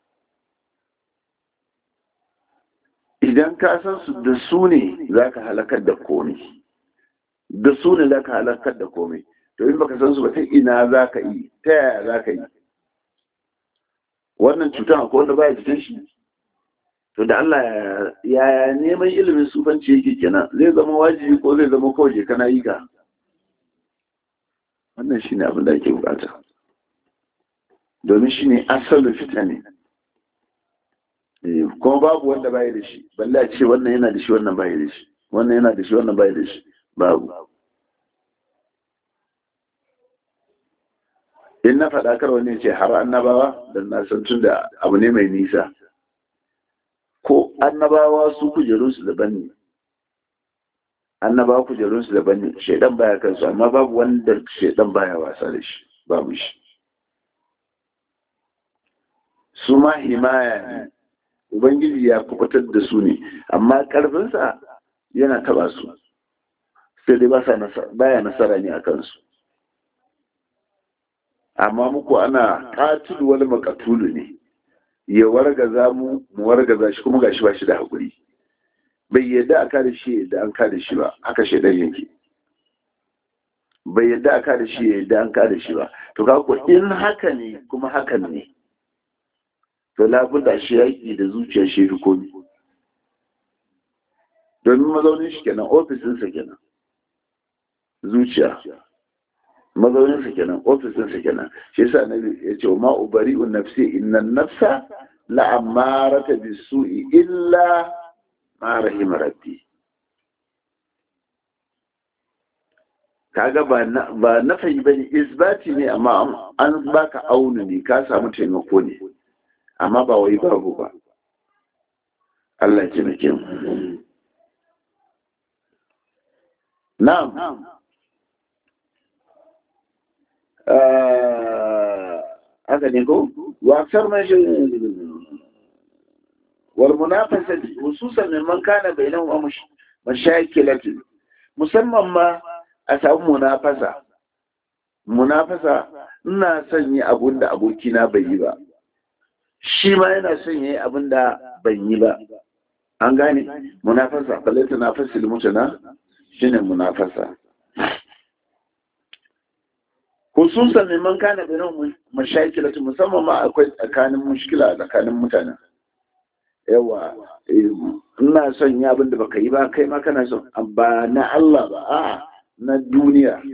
idan ka san su da su ne za ka halakar da komai da su ne za ka halakar da komai to in baka san su ba ta ina za ka yi ta yaya za ka yi wannan cutar akwai wanda baya cikin shi to da Allah ya neman ilimin sufanci yake kenan zai zama wajibi ko zai zama kawai kana yi ka wannan shine abin da ake bukata domin shine asalin fita ne kuma babu wanda bai da shi balle a ce wannan yana da shi wannan bai da shi wannan yana da shi wannan bai da shi babu in na faɗa kar wani ce har annabawa da na san tun da abu ne mai nisa ko annabawa su kujerunsu daban ne annabawa kujerunsu daban ne shaidan baya kansu amma babu wanda shaidan baya wasa da shi babu shi su ma himaya ne ubangiji ya kubutar da su ne amma karfinsa yana taba su sai dai baya nasara ne a kansu amma muku ana katulu wani makatulu ne ya wargaza mu mu wargaza shi kuma gashi ba shi da haƙuri bai yadda aka da shi yadda an ka da shi ba haka shaidan yake bai yadda aka da shi yadda an ka da shi ba to ka ko in haka ne kuma hakan ne to labudda shi yaƙi da zuciyar shi fi komi domin mazaunin shi kenan ofisinsa kenan zuciya mazauninsa kenan ofisinsa kenan shi yasa nabi ya ce ma ubari'un nafsi innan nafsa la'amarata bisu'i illa ma rahima rabbi kaga ba na ba nafayi bane isbati ne amma an baka aunu ne ka samu taimako ne amma ba wai babu ba Allah ya taimake mu na'am haka ne ko wasar mashi wal munafasa hususan min man kana bainahu wa mashakilatu musamman ma a samu munafasa munafasa ina son yi abun da abokina bai yi ba shi ma yana son yi abun da ban yi ba an gane munafasa balata na fasil mutuna shine munafasa hususan neman kana da nan mashakilatu musamman ma akwai tsakanin mushkila tsakanin mutanen yawa ina son yi abin da baka yi ba kai ma kana son ba na Allah ba a na duniya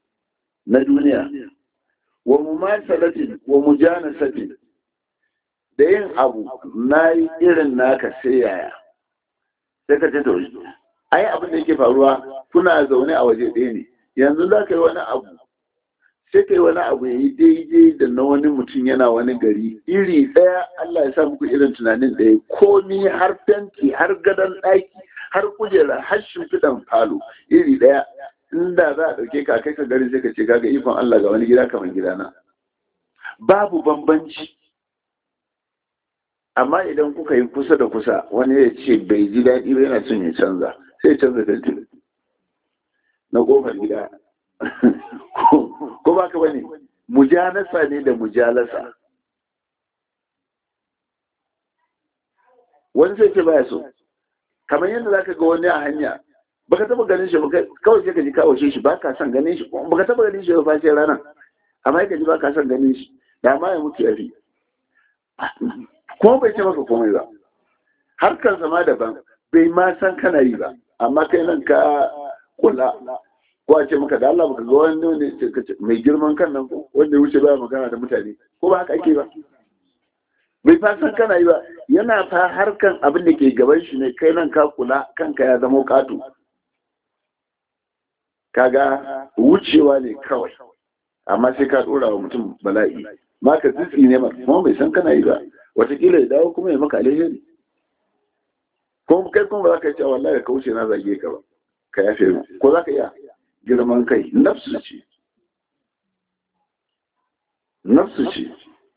na duniya wa mumasalatin wa mujanasatin da yin abu na yi irin naka sai yaya sai ka ce to ai abin da yake faruwa kuna zaune a waje ɗaya ne yanzu za ka yi wani abu sai ka yi wani abu ya yi daidai da na wani mutum yana wani gari iri ɗaya Allah ya sa muku irin tunanin ɗaya komi har fenti har gadon ɗaki har kujera har shimfiɗan falo iri ɗaya inda za a ɗauke ka kai ka gari sai ka ce kaga ikon Allah ga wani gida kamar gidana babu bambanci amma idan kuka yi kusa da kusa wani ya ce bai ji daɗi ba yana son ya canza sai ya canza fenti na ƙofar gida ko ba ka bane mujalasa ne da mujalasa wani sai ce baya so kamar yadda zaka ga wani a hanya baka taba ganin shi kawai sai ka ji kawo shi baka son ganin shi baka taba ganin shi ba sai ranar amma ka ji baka son ganin shi da ma ya mutu yafi kuma bai ce maka komai ba harkar zama daban bai ma san kana yi ba amma kai nan ka kula ko a ce maka da Allah baka ga wani ne mai girman kan nan ko wanda ya wuce baya magana da mutane ko ba haka ake ba bai fa san kana yi ba yana fa harkan abin da ke gaban shi ne kai nan ka kula kanka ya zama katu kaga wucewa ne kawai amma sai ka dora wa mutum bala'i ma ka tsitsi ne ma kuma bai san kana yi ba watakila ya dawo kuma ya maka alheri kuma kai kuma ba za ka ce wallahi ka wuce na zage ka ba ka yafe mu ko za ka iya girman kai nafsu ce nafsu ce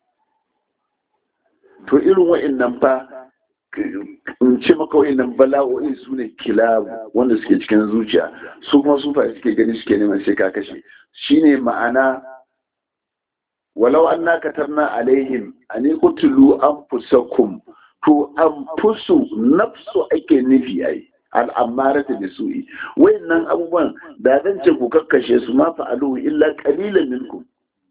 to irin wa'annan fa in ce maka wa'annan bala'o'i su ne kilabu wanda suke cikin zuciya su kuma su fa suke gani suke neman sai ka kashe shine ma'ana walau an na katarna alaihim a ne kutulu an fusakum to an fusu nafsu ake nufi ai al'ammara ta bisu'i wayannan abubuwan da zan ce ku kakkashe su ma fa'alu illa qalilan minkum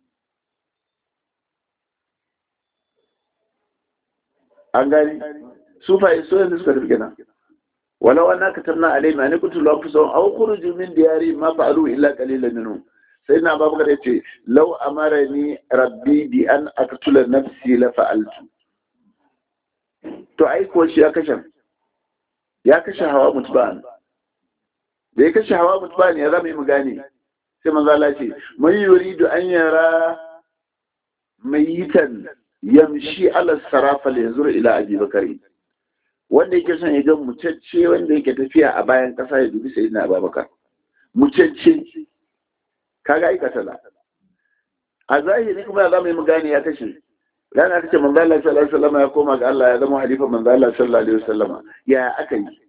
an gani su fa so yanzu suka tafi kenan walau anna katabna alaihim an kutulu anfusahum aw khuruju min diyari ma fa'alu illa qalilan minhum sai na babu kada ce law amarani rabbi bi an aqtula nafsi la fa'altu to ai ko shi ya kashe ya kashe hawa mutban da ya kashe hawa mutban ya zama mu gane sai manzo Allah ce man yuridu an yara mayitan yamshi ala sarafa la yanzur ila abi bakari wanda yake son ya ga mutacce wanda yake tafiya a bayan kasa ya dubi sayyidina abubakar mutacce kaga aikata la a zahiri kuma ya zama mu gane ya kashe rana aka ce manzo Allah sallallahu alaihi wasallam ya koma ga Allah ya zama halifa manzo Allah sallallahu alaihi wasallam ya aka yi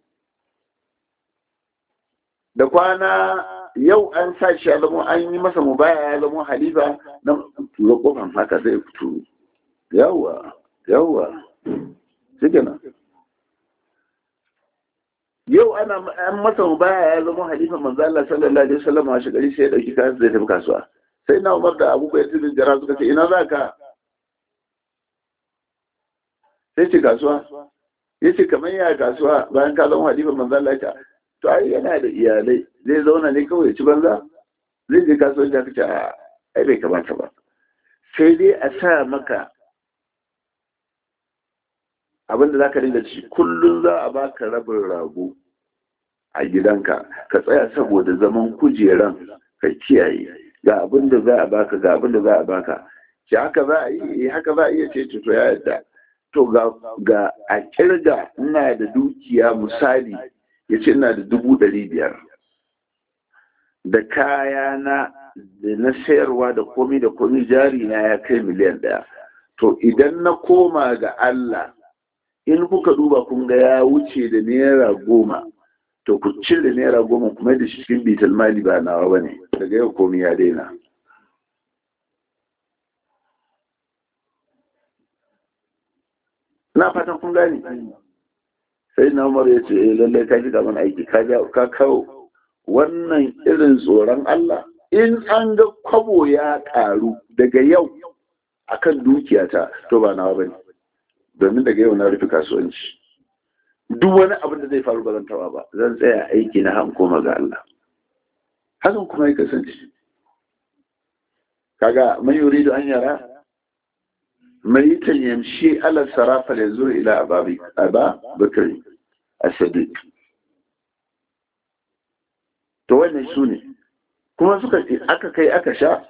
da kwana yau an sa shi ya zama an yi masa mubaya ya zama halifa na tura kofan haka zai fito yawa yawa shike nan yau ana an masa mubaya ya zama halifa manzo Allah sallallahu alaihi wasallam a shigari sai ya dauki kayan zai tafi kasuwa sai na Umar da Abu Bakar bin Jarrah suka ce ina za ka sai ce kasuwa ya ce kamar ya kasuwa bayan ka zama halifa manzo Allah ya to ai yana da iyalai zai zauna ne kawai ya ci banza zai je kasuwanci aka ce ai bai kamata ba sai dai a sa maka abinda za ka dinga ci kullum za a baka rabin rago a gidanka ka tsaya saboda zaman kujeran ka kiyaye ga abinda za a baka ga abinda za a baka ce haka za a yi haka za a iya ce to ya yadda to ga a kirga ina da dukiya misali ya ce ina da dubu ɗari biyar da kaya na da na sayarwa da komi da komi jari na ya kai miliyan ɗaya to idan na koma ga Allah in kuka duba kun ga ya wuce da naira goma to ku cire naira goma kuma da shi cikin bital mali ba nawa ba ne daga yau komi ya daina na fatan kun gane sai na umar ya ce eh lallai ka shiga mana aiki ka kawo wannan irin tsoron Allah in an ga kwabo ya karu daga yau akan dukiyata to ba nawa bane domin daga yau na rufe kasuwanci duk wani abin da zai faru ba zan taba ba zan tsaya aiki na han koma ga Allah hakan kuma ya kasance kaga man yuridu an yara mayitan yamshi ala sarafa da zuwa ila ababi aba bakari a sadiq to wannan su ne kuma suka ce aka kai aka sha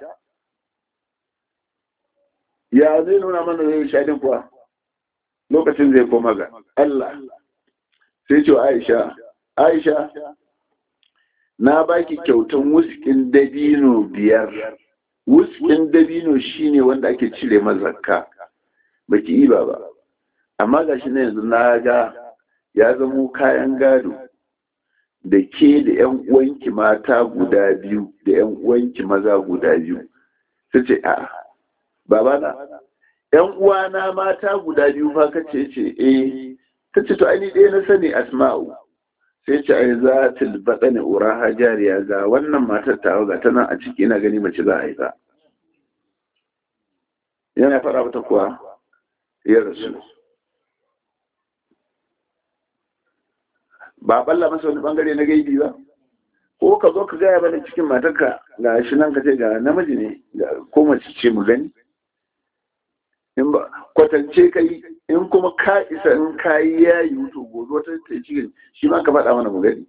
ya zai nuna mana zai sha din kuwa lokacin zai koma ga Allah sai ce Aisha Aisha na baki kyautan wuskin dabino biyar wuskin dabino shine wanda ake cire mazakka baki iba ba amma gashi na yanzu na ga ya zamo kayan gado da ke da yan uwanki mata guda biyu da yan uwanki maza guda biyu sai ce a babana yan uwana mata guda biyu fa kace ce eh tace to ai ɗaya na sani asma'u sai ce ai za ta bada ne uraha jariya ga wannan matar tawa ga tana a ciki ina gani mace za a haifa yana fara mata kuwa ya rasu ba balla masa wani bangare na gaibi ba ko ka zo ka gaya bane cikin matarka ga shi nan ka ce ga namiji ne ko mace ce mu gani in ba kwatance kai in kuma ka isa in ka yi ya yi wuto gobe wata ta cikin shi ma ka faɗa mana mu gani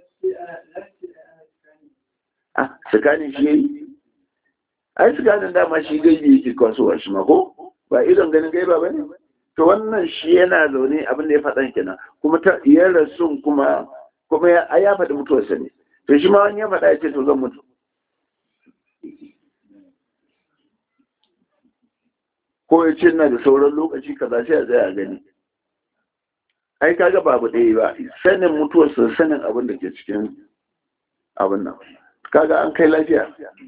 a tsakanin shi yayi ai tsakanin dama shi gaibi yake kasuwa shi ma ko ba idon ganin gaiba ba ne to wannan shi yana zaune abin da ya faɗan kenan kuma ta iya rasun kuma kuma ya ya faɗi mutuwarsa ne to shi ma wani ya faɗa ya ce to zan mutu ko ya ce na da sauran lokaci kaza sai a tsaya a gani ai kaga babu ɗaya ba sanin mutuwarsa sanin abin da ke cikin abin nan kaga an kai lafiya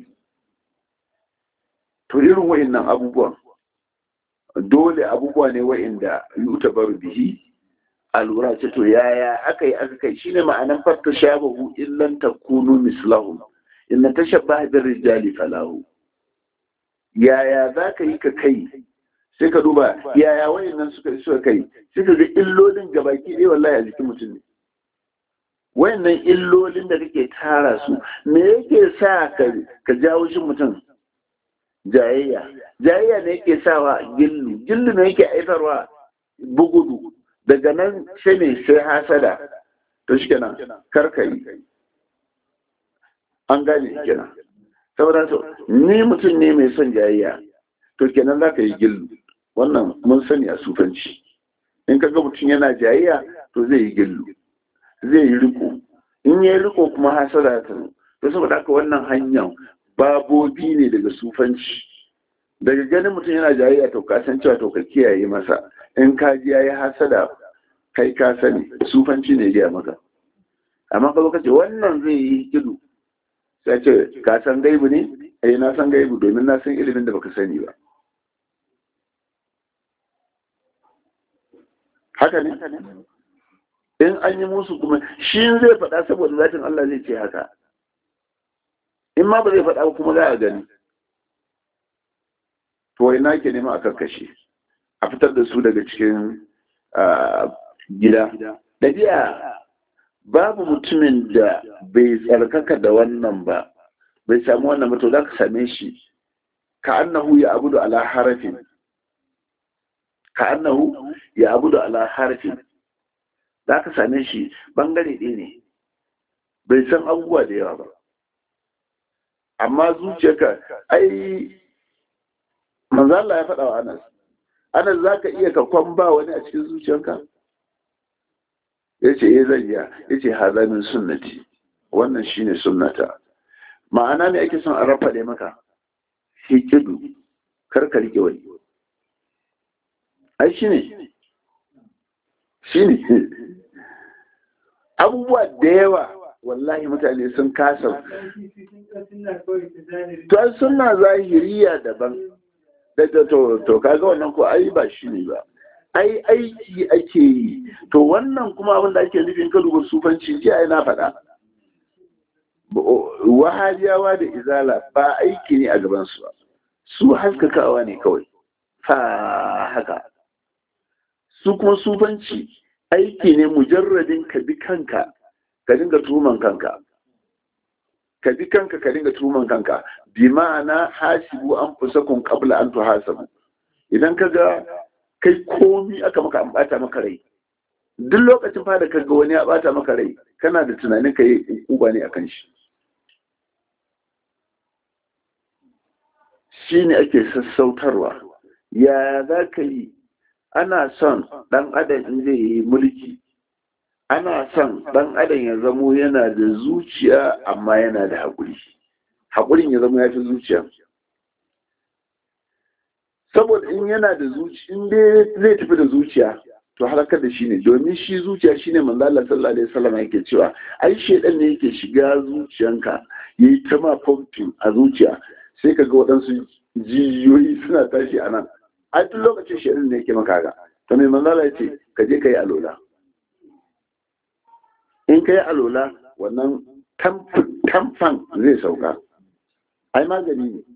to irin wa'innan abubuwan dole abubuwa ne wa'inda yuta bar bihi a lura ce to yaya aka yi aka kai shine ma'anan fatta shabahu illan takunu mislahu inna tashabbaha bir rijali falahu yaya za ka yi ka kai sai ka duba yaya wayannan suka suka kai sai ka ga illolin gabaki ɗaya wallahi a jikin mutum ne wayannan illolin da kake tara su me yake sa ka ka jawo shi mutum jayayya jayayya ne yake sawa gillu gillu ne yake aifarwa bugudu daga nan sai ne sai hasada to shi kenan karka yi an gane kenan saboda so ni mutum ne mai son jayayya to kenan za ka yi gillu wannan mun sani a sufanci in ka ga mutum yana jayayya to zai yi gillu zai yi riko in ya yi riko kuma hasada ta to saboda haka wannan hanyar babobi ne daga sufanci daga ganin mutum yana jayayya to ka san cewa to ka kiyaye masa in ka ji yayi hasada kai ka sani sufanci ne ya maka amma ka lokaci wannan zai yi kidu sai ce ka san gaibu ne eh na san gaibu domin na san ilimin da baka sani ba haka ne in an yi musu kuma shi zai faɗa saboda zatin Allah zai ce haka in ma ba zai faɗa ba kuma za a gani to ina ke nema a karkashe a fitar da su daga cikin gida ɗabi'a babu mutumin da bai tsarkaka da wannan ba bai samu wannan ba to za ka same shi ka annahu ya abudu ala harafin ka annahu ya abudu ala harafin za ka same shi bangare ɗaya ne bai san abubuwa da yawa ba amma zuciyarka ai manzo Allah ya faɗa wa Anas Anas zaka iya ka kwamba wani a cikin zuciyarka yace eh zan iya yace haza min sunnati wannan shine sunnata ma'ana ne ake son a rafa da maka hikidu kar ka rike wani ai shine shine abubuwa da yawa wallahi mutane sun kasa to suna zahiriya daban da to to kaga wannan ko ai ba shi ne ba ai aiki ake yi to wannan kuma abin da ake nufin ka duba sufanci ji ai na faɗa wahabiyawa da izala ba aiki ne a gaban su ba su haskakawa ne kawai fa haka su kuma sufanci aiki ne mujarradin ka bi kanka ka dinga tuman kanka ka bi kanka ka dinga tuman kanka bi ma'ana hasibu an fusakun qabla an tuhasabu idan ka ga kai komi aka maka an bata maka rai duk lokacin fa da ka ga wani ya bata maka rai kana da tunanin ka yi uba ne akan shi shi ne ake sassautarwa ya za ka yi ana son ɗan adam in zai yi mulki ana son ɗan adam ya zamo yana da zuciya amma yana da haƙuri haƙurin ya zama ya fi zuciya saboda in yana da zuciya in dai zai tafi da zuciya to halakar da shi ne domin shi zuciya shine manzo Allah sallallahu alaihi wasallam yake cewa ai shedan ne yake shiga zuciyanka yayi ta ma pumping a zuciya sai ka ga waɗansu jijiyoyi suna tashi a nan a duk lokacin shedan ne yake maka ga to mai manzo Allah yace ka je ka yi alola in ka yi alola wannan tamfan zai sauka ai magani ne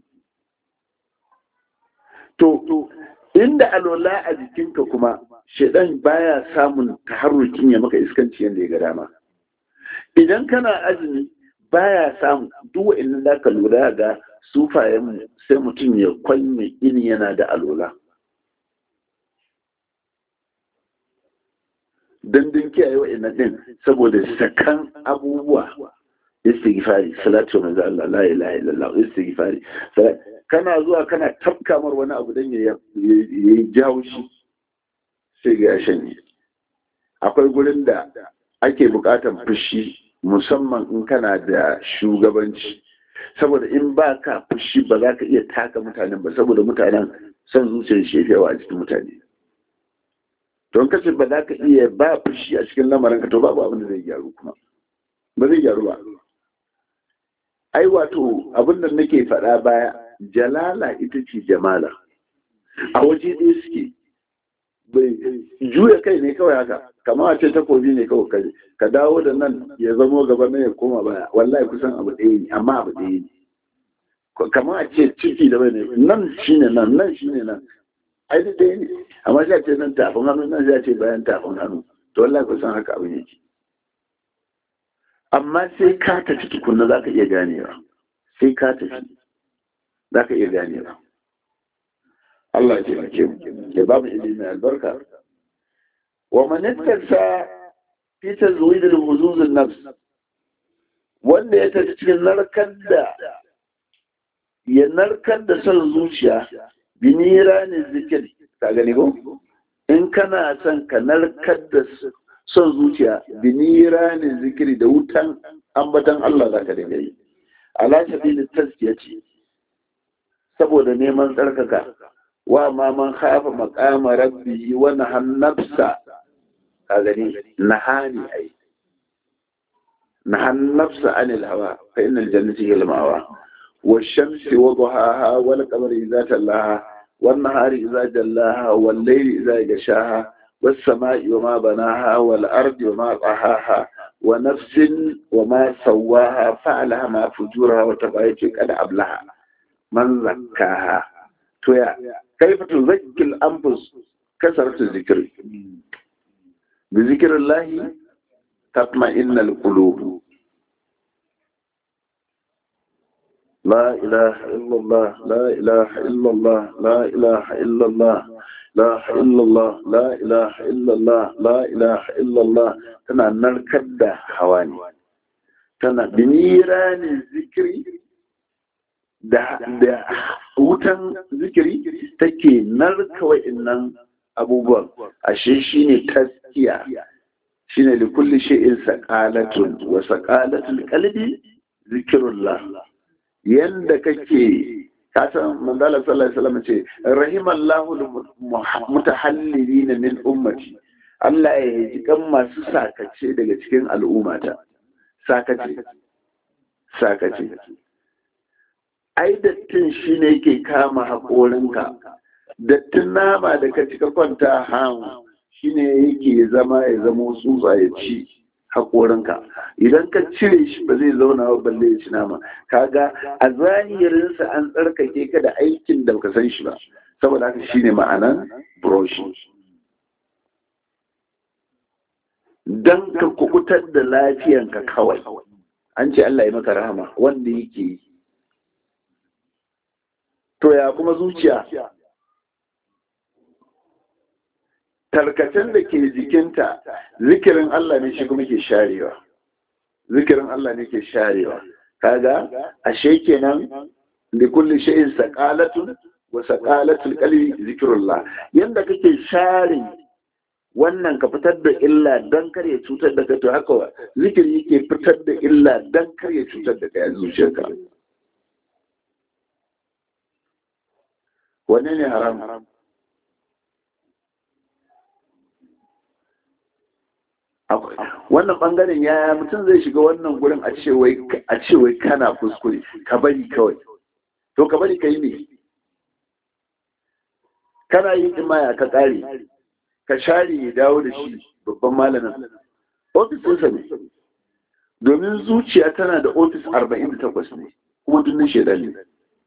to inda alola a jikinka kuma shedan baya samun taharrukin ya maka iskanci yadda ya ga dama idan kana azumi baya samu duk wa'annan da ka lura ga sufayen sai mutum ya kwanye ini yana da alola dandun kiyaye wa'annan din saboda sakan abubuwa istighfari salatu wa manzo Allah la ilaha illallah istighfari kana zuwa kana tafkamar wani abu dan ya yi jawo shi sai ga shanye akwai gurin da ake bukatan fushi musamman in kana da shugabanci saboda in ba ka fushi ba za ka iya taka mutanen ba saboda mutanen son zuciyar shefewa a cikin mutane don kace ba za ka iya ba fushi a cikin lamarin ka to babu abin da zai gyaru kuma ba zai gyaru ba ai wato abin da nake faɗa baya jalala ita ce jamala a waje ɗaya suke bai juya kai ne kawai haka kama a ce takobi ne kawai kai ka dawo da nan ya zamo gaba na ya koma baya wallahi kusan abu ɗaya ne amma abu ɗaya ne kama a ce ciki da bai ne nan shine nan nan shine nan ai duk ɗaya ne amma sai a ce nan tafin hannu nan sai a ce bayan tafin hannu to wallahi kusan haka abin yake amma sai ka tafi tukunna za ka iya ganewa sai ka tafi za ka iya ganewa Allah ya taimake mu ya ba mu ilimi albarka wa man ittasa fi tazwid al-huzuz an-nafs wanda ya tafi cikin narkar da ya narkar da son zuciya binira ne zikir ka gani ko in kana son ka narkar da son zuciya binira ne zikiri da wutan ambatan Allah za ka dinga yi ala sabili taskiya ce saboda neman tsarkaka wa ma man khafa maqama rabbi wa nahan nafsa ka gani nahani ai nahan nafsa anil hawa fa innal jannati hiya al-mawa والشمس وضحاها والقمر إذا تلاها والنهار إذا جلاها والليل إذا يغشاها والسماء وما بناها والأرض وما طحاها ونفس وما سواها فعلها ما فجورها وتبعيت قد أبلها من زكاها تويا كيف تزكي الأنفس كثرة الذكر بذكر الله تطمئن القلوب لا إله إلا الله لا إله إلا الله لا إله إلا الله لا إلا الله لا إله إلا الله لا إله إلا الله تنا نركد حواني تنا بنيران الذكر da da wutan zikiri take narka wa'annan abubuwan ashe shine taskiya shine li kulli shay'in saqalatun wa saqalatul qalbi zikrullah yanda kake kasan manzala sallallahu alaihi wasallam ce rahimallahu mutahallilina min ummati Allah ya ji kan masu sakace daga cikin al'ummata sakace sakace ai dattin shine yake kama haƙorinka dattin nama da ka cika kwanta han shine yake zama ya zama tsutsa ya ci haƙorinka idan ka cire shi ba zai zauna ba balle ya ci nama kaga a zahirinsa an tsarkake ka da aikin da baka san shi ba saboda haka shine ma'anan brush dan ka kukutar da lafiyanka kawai an ce Allah ya maka rahama wanda yake yi to ya kuma zuciya tarkacen da ke jikinta zikirin Allah ne shi kuma ke sharewa zikirin Allah ne ke sharewa kaga ashe kenan da kulli shay'in saqalatun wa saqalatul qalbi zikrullah yanda kake share wannan ka fitar da illa dan kar ya cutar da kai to haka zikiri yake fitar da illa dan kar ya cutar da kai a zuciyarka wanne ne haram wannan bangaren yaya mutum zai shiga wannan gurin a ce wai kana kuskure ka bari kawai to ka bari ka yi ne kana yin imaya ka kare ka share ya dawo da shi babban malamin ofis ɗinsa ne domin zuciya tana da ofis arba'in da takwas ne kuma dunnin shaidan ne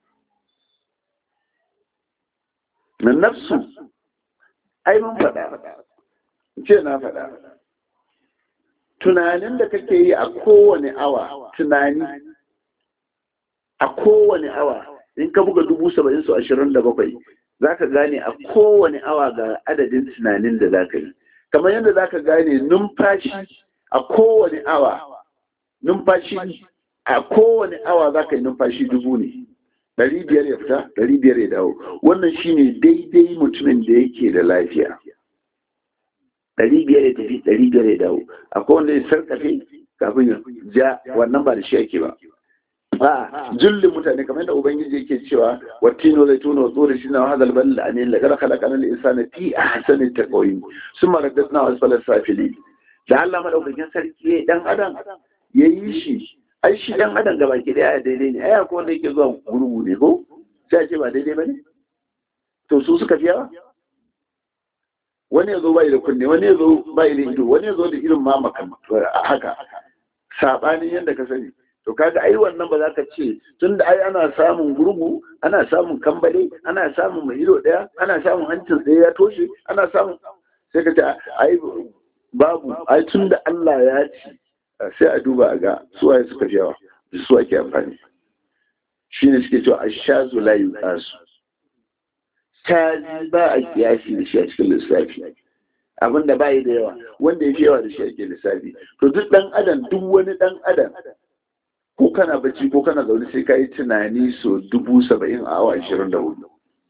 na nafsu ai mun faɗa ce na faɗa tunanin da kake yi a kowane awa tunani a kowane awa in ka buga dubu saba'in su ashirin da bakwai za ka gane a kowane awa ga adadin tunanin da za ka yi kamar yadda za ka gane numfashi a kowane awa numfashi a kowane awa za ka yi numfashi dubu ne ɗari biyar ya fita ɗari biyar ya dawo wannan shine daidai mutumin da yake da lafiya ɗari biyar ya tafi ɗari biyar ya dawo akwai wanda ya sarƙafe kafin ya ja wannan ba da shi ake ba a jullin mutane kamar yadda ubangiji yake cewa wattino zai tuna wato da shi na hadal bal da anin laqad khalaqana al insana fi ahsani taqwim summa raddatna asfala safili da Allah madaukakin sarki dan adam yayi shi ai shi dan adam gaba ki daya daidai ne ai akwai wanda yake zuwa gurgu ne ko sai a ce ba daidai bane to su suka fi yawa wani ya zo bai da kunne wani ya zo bai da ido wani ya zo da irin ma makan haka sabanin yadda ka sani to kaga ai wannan ba za ka ce tunda ai ana samun gurgu ana samun kambale ana samun mai ido daya ana samun hancin tsaye ya toshe ana samun sai ka ce ai babu ai tunda Allah ya ci sai a duba a ga su waye suka fi yawa su ake amfani shine suke cewa ashazu la yuqasu shazi ba a kiyasi da shi a cikin lissafi abin da bayi da yawa wanda ya fi yawa da shi ake lissafi to duk dan adam duk wani dan adam ko kana bacci ko kana zaune sai ka yi tunani so dubu saba'in a awa ashirin da hudu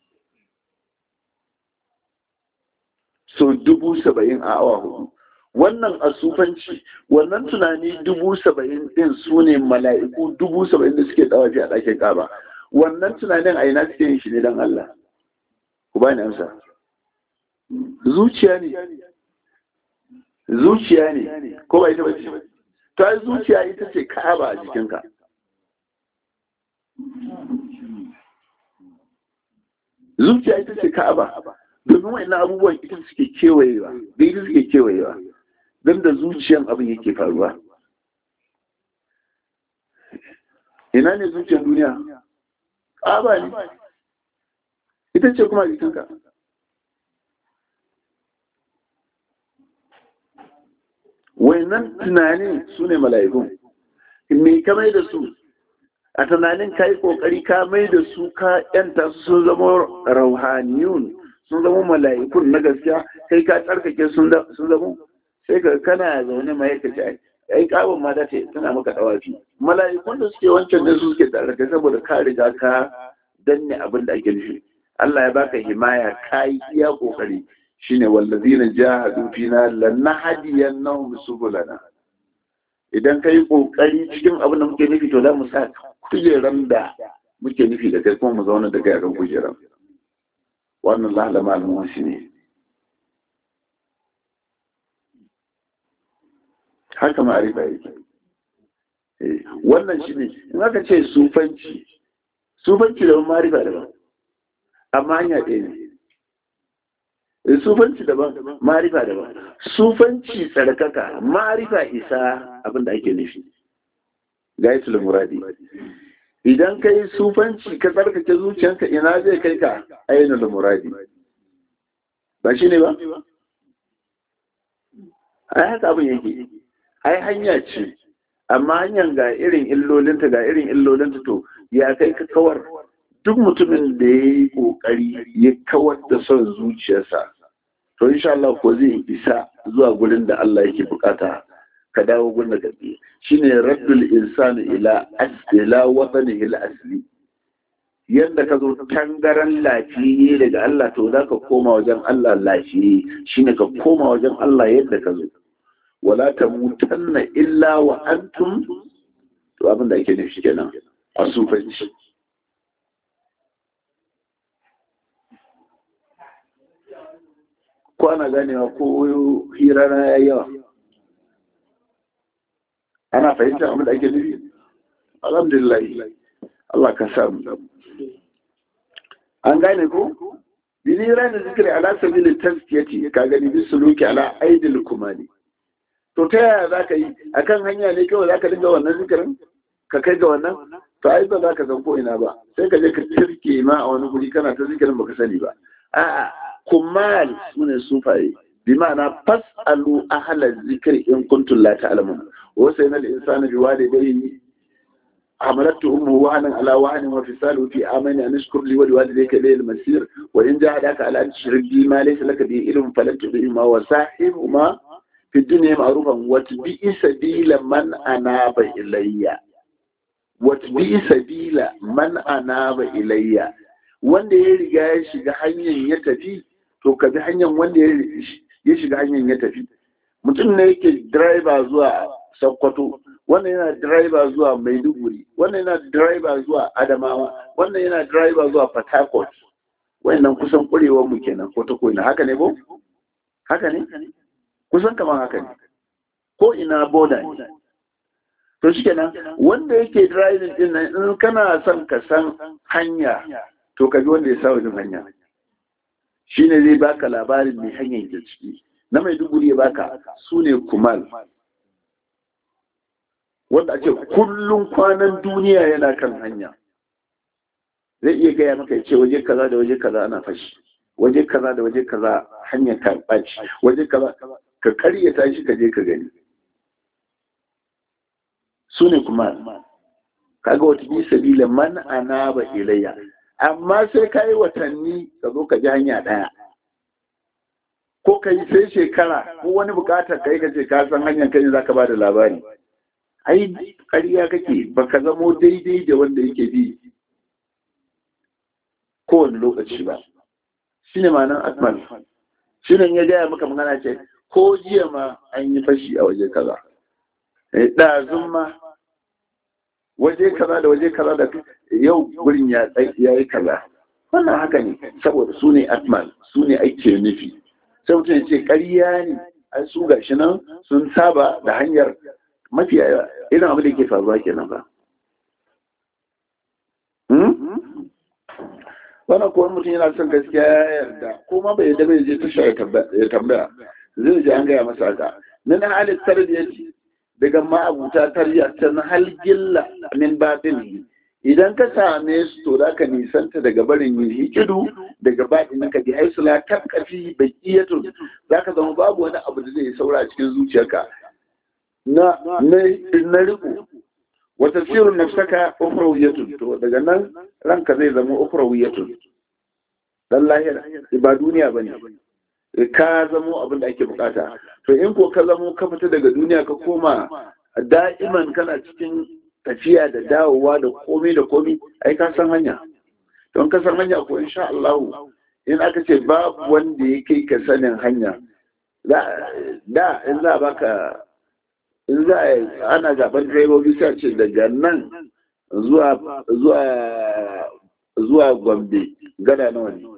so dubu saba'in a awa hudu wannan asufanci wannan tunani dubu saba'in din su ne mala'iku dubu saba'in da suke dawafi a ɗakin ƙaba wannan tunanin a ina suke yin shi ne don Allah ku ba ni amsa zuciya ne zuciya ne ko ba ita bace to ai zuciya ita ce ka'aba a jikinka zuciya ita ce ka'aba domin wa'annan abubuwan ita suke kewayewa da ita suke kewayewa don da zuciyan abin yake faruwa ina ne zuciyar duniya ka'aba ne ita ce kuma jikinka wayannan tunanin su ne mala'ikun me ka mai da su a tunanin ka yi kokari ka mai da su ka yanta su sun zama rauhaniyun sun zama mala'ikun na gaskiya kai ka tsarkake sun zama sai ka kana zaune mai ka ce ai kawon ma da tana maka dawafi mala'ikun da suke wancan ne su suke tsarkake saboda ka riga ka danne abin da ake nufi Allah ya baka himaya kai iya kokari shine wallazina jahadu fina lanahdiyannahum subulana idan kai kokari cikin abin da muke nufi to za mu sa kujeran da muke nufi da kai kuma mu zauna da kai akan kujeran wannan lahlama al-musi ne haka ma'arifa yake wannan shine in aka ce sufanci sufanci da ma'arifa daban amma hanya ɗaya ne sufanci daban marifa daban sufanci tsarkaka marifa isa abin da ake nufi gaitul muradi idan ka yi sufanci ka tsarkake zuciyanka ina zai kai ka ainihin muradi ba shi ne ba ai haka abin yake ai hanya ce amma hanyar ga irin illolinta ga irin illolinta to ya kai ka kawar duk mutumin da ya yi ƙoƙari ya kawar da son zuciyarsa to insha Allah ko zai isa zuwa gurin da Allah yake bukata ka dawo gurin da gaske shine raddul insani ila ila watanihi al-asli yadda ka zo tangaran lafiye daga Allah to za ka koma wajen Allah lafiye shine ka koma wajen Allah yadda ka zo wala ta mutanna illa wa antum to abin da ake nufi kenan a sufanci ko ana ganewa ko hira na ya yawa ana fahimta abin da ake nufi alhamdulillah Allah ka samu an gane ko bilira da zikiri ala sabilin taskiyati ka gani bi suluki ala aidil kumani to ta yaya za ka yi akan hanya ne kawai za ka dinga wannan zikirin ka kai ga wannan to ai ba za ka san ko ina ba sai ka je ka tirke ma a wani guri kana ta zikirin baka sani ba a'a kumal sune sufaye bi ma'ana fas'alu ahla zikri in kuntum la ta'lamun wa sayna al-insana bi walidayhi حملته أمه وهنا على وهن وفصاله في آمن أن اشكر لي ولوالديك إليه المسير وإن جاهداك على أن تشرك بي ما ليس لك به علم فلن تطيعهما وصاحبهما في الدنيا معروفا واتبع سبيل من أناب إلي واتبع سبيل من أناب إلي wanda ya riga ya shiga hanyar ya tafi to ka bi hanyar wanda ya shiga hanyar ya tafi mutum ne yake driver zuwa Sokoto wannan yana driver zuwa Maiduguri wannan yana driver zuwa Adamawa wannan yana driver zuwa Port Harcourt wayannan kusan kurewar mu kenan ko ta koina haka ne ko haka ne kusan kamar haka ne ko ina border ne to shikenan wanda yake driving din nan in kana son ka san hanya to ka bi wanda ya sa wajen hanya shine zai baka labarin mai hanyar ke ciki na Maiduguri ya baka su ne kumal wanda ake kullum kwanan duniya yana kan hanya zai iya gaya maka ya ce waje kaza da waje kaza ana fashi waje kaza da waje kaza hanyar ka ɓaci waje kaza ka karyata shi ka je ka gani su ne kuma kaga wata bi sabila man anaba ilayya amma sai ka yi watanni ka zo ka ji hanya ɗaya ko ka yi sai shekara ko wani bukatar kai ka ce ka san hanyar kai za ka ba da labari ai ƙarya kake ba ka zamo daidai da wanda yake bi kowane lokaci ba shi ne ma'anar akmal shi ne ya gaya maka magana ce ko jiya ma an yi fashi a waje kaza ɗazun ma waje kaza da waje kaza da yau gurin ya yi kaza wannan haka ne saboda su ne akmal su ne ake nufi sai mutum ya ce ƙarya ne an su gashi nan sun saba da hanyar mafi irin abin da ke faruwa kenan ba wannan kuwa mutum yana son gaskiya ya yarda ko ma bai yarda bai je tasha ya tambaya zai ji an gaya masa haka min halin tarbiyyaci daga ma'abuta tarbiyya ta hal gilla min batin idan ka same su to za ka nisanta daga barin yin hikidu daga baɗin ka bi haisula kan kafi bakiyatu za ka zama babu wani abu da zai saura a cikin zuciyarka na na riko wa tafsirun nafsaka ukhrawiyatun to daga nan ranka zai zama ukhrawiyatun dan lahira ba duniya bane ka zamo abin da ake bukata to in ko ka zamo ka fita daga duniya ka koma da'iman kana cikin tafiya da dawowa da komai da komai ai ka san hanya don ka san hanya ko insha Allah in aka ce babu wanda ya kai ka sanin hanya da in za baka in za a ana zaben direbobi sai ce daga nan zuwa zuwa zuwa gombe gada nawa ne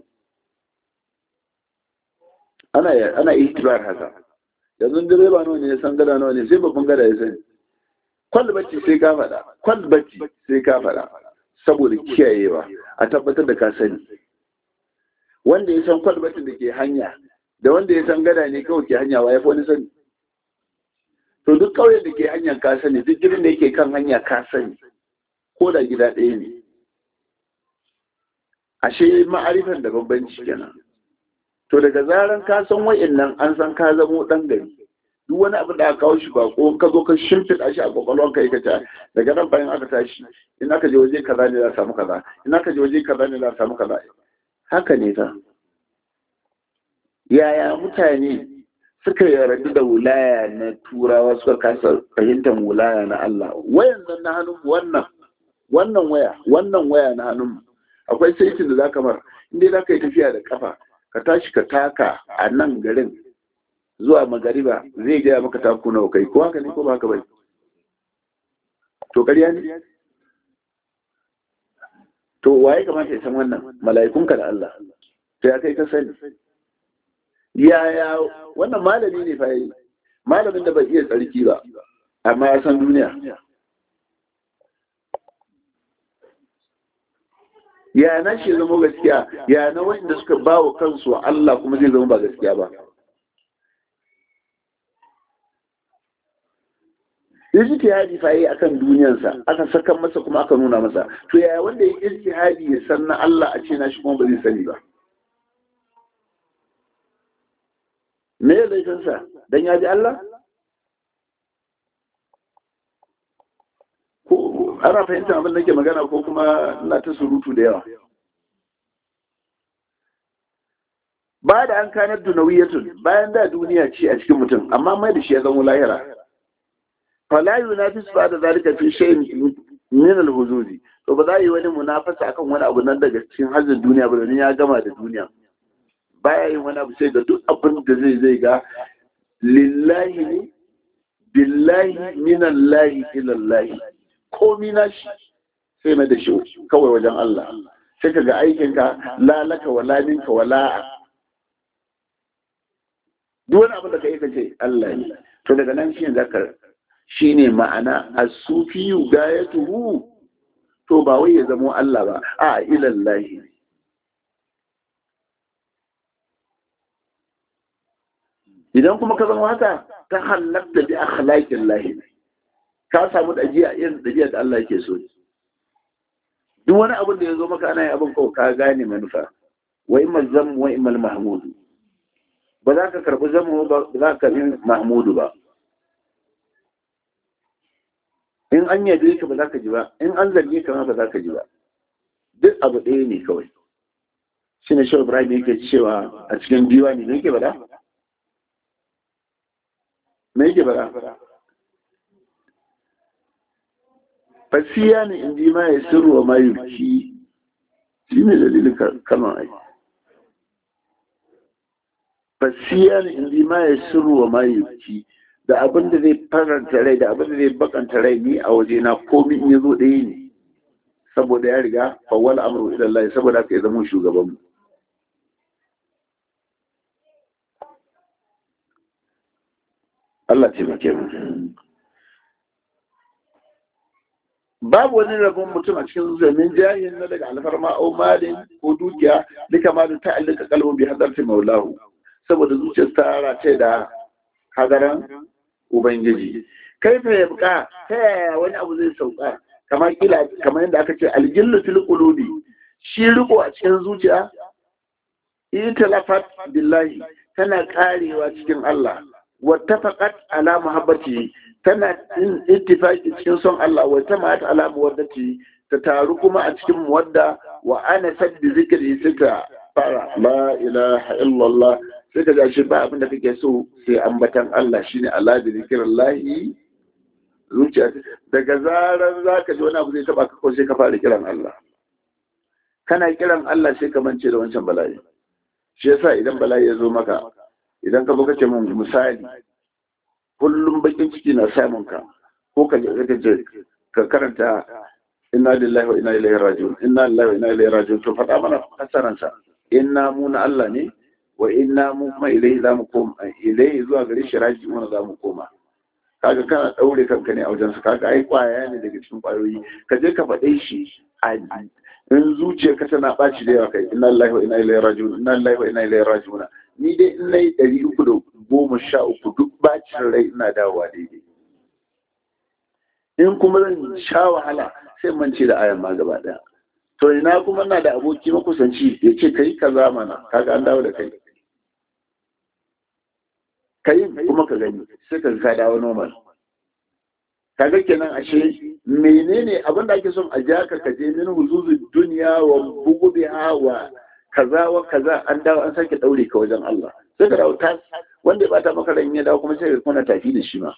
ana ana ihtibar haka yanzu direba nawa ne ya san gada nawa ne sai babban gada ya sani kwalbati sai ka faɗa kwalbati sai ka faɗa saboda kiyayewa a tabbatar da ka sani wanda ya san kwalbatin da ke hanya da wanda ya san gada ne kawai ke hanya wa ya fi wani sani to duk ƙauyen da ke hanyar ka sani duk gidan da yake kan hanya ka sani ko da gida ɗaya ne ashe ma'arifan da bambanci kenan to daga zaran ka san wa'annan an san ka zamo ɗan gari duk wani abin da aka kawo shi ba ko ka zo ka shimfiɗa shi a kwakwalwar ka ka ta daga nan bayan aka tashi in aka je waje kaza ne za a samu kaza in aka je waje kaza ne za a samu kaza haka ne ta yaya mutane suka yarda da wulaya na turawa suka kasa fahimtar wulaya na Allah wayan nan na hannun wannan wannan waya wannan waya na hannun akwai saitin da zaka mar inda zaka yi tafiya da kafa ka tashi ka taka a nan garin zuwa magariba zai gaya maka taku nawa kai ko haka ne ko ba haka bai to ƙarya ne to waye kamata ya san wannan mala'ikunka da Allah to ya kai ka sani yaya wannan malami ne fa yi malamin da bai iya tsarki ba amma ya san duniya ya na shi zama gaskiya ya na wanda suka ba wa kansu Allah kuma zai zama ba gaskiya ba ijtihadi fa yi akan duniyarsa aka saka masa kuma aka nuna masa to yaya wanda ya ijtihadi ya san na Allah a ce na shi kuma ba zai sani ba me ya laifinsa dan ya ji Allah ko ana fahimtar abin da ke magana ko kuma ina ta surutu da yawa ba da an kanar dunawiyatun bayan da duniya ce a cikin mutum amma mai da shi ya zama lahira fala yunafis ba da zalika fi shay'in min al-huzuri to ba za yi wani munafasa akan wani abu nan daga cikin hazin duniya ba domin ya gama da duniya baya yin wani abu sai ga duk abin da zai zai ga lillahi ne billahi minallahi ilallahi komi na shi sai mai da shi kawai wajen Allah sai ka ga aikinka lalaka wala minka wala duk wani abin da ka yi ka ce Allah ne to daga nan shi ne zaka shi ne ma'ana asufiyu gayatuhu to ba wai ya zamo Allah ba a ilallahi idan kuma ka zama haka ta halatta bi akhlaqin lahi ka samu dajiya irin dajiya da Allah yake so duk wani abin da ya zo maka ana yi abin kawai ka gane manufa wa imma zam wa imma mahmudu ba za ka karbi zamu ba za ka karbi mahmudu ba in an yabe ka ba za ka ji ba in an zarge ka ma ba za ka ji ba duk abu ɗaya ne kawai shi ne shawar ibrahim yake cewa a cikin diwani ne yake bada me yake bada fasiya ne in ji ma ya sirru wa ma yuki shi ne dalilin kalmar aiki fasiya ne in ji ma ya sirru wa ma yuki da abin da zai faranta rai da abin da zai bakanta rai ni a waje na komi in ya zo ɗaya ne saboda ya riga fawwal amru ila Allah saboda haka ya zama shugaban mu Allah ce muke mu babu wani rabon mutum a cikin zamin jahin na daga alfarma au malin ko dukiya duka malin ta'allaka kalbun bi hadarti maulahu saboda zuciyar ta race da hadaran Ubangiji. Kai fa ya buka ta yaya wani abu zai sauka kamar kila kamar yadda aka ce aljillu fil qulubi shi riko a cikin zuciya italafat billahi tana karewa cikin Allah wattafaqat ala muhabbati tana in ittifaqi cikin son Allah wa tamat ala muwaddati ta taru kuma a cikin muwadda wa ana sabbi zikri sita fara la ilaha illallah sai ka shi ba abin da kake so sai ambatan Allah shine Allah da zikirin lahi zuciya daga zarar za ka ji wani abu zai taba ka ko sai ka fara kiran Allah kana kiran Allah sai ka mance da wancan bala'i shi yasa idan bala'i ya zo maka idan ka buka ce mun misali kullum bakin ciki na samun ka ko ka je ka karanta inna lillahi wa inna ilaihi raji'un inna lillahi wa inna ilaihi raji'un to faɗa mana fasaransa inna mu na Allah ne wa inna mu kuma ilai za mu koma ilai zuwa gare shi raji mana za mu koma kaga kana daure kanka ne a wajen su kaga ai kwaya ne daga cikin kwayoyi ka je ka faɗe shi a in zuciya ka tana ɓaci da yawa kai inna lillahi wa inna ilaihi raji'un inna lillahi wa inna ilaihi raji'un ni dai in nayi ɗari uku da goma sha uku duk bacin rai ina dawowa daidai in kuma zan sha wahala sai mance da ayan ma gaba ɗaya to ina kuma na da aboki makusanci ya ce kai kaza mana kaga an dawo da kai kai kuma ka gani sai ka ka dawo normal kaga kenan ashe menene abin da ake son a ja ka kaje min huzuzul duniya wa bugubiha wa kaza wa kaza an dawo an sake daure ka wajen Allah sai ka dawo tas wanda ya bata maka ran ya dawo kuma sai ka kuna tafi da shi ma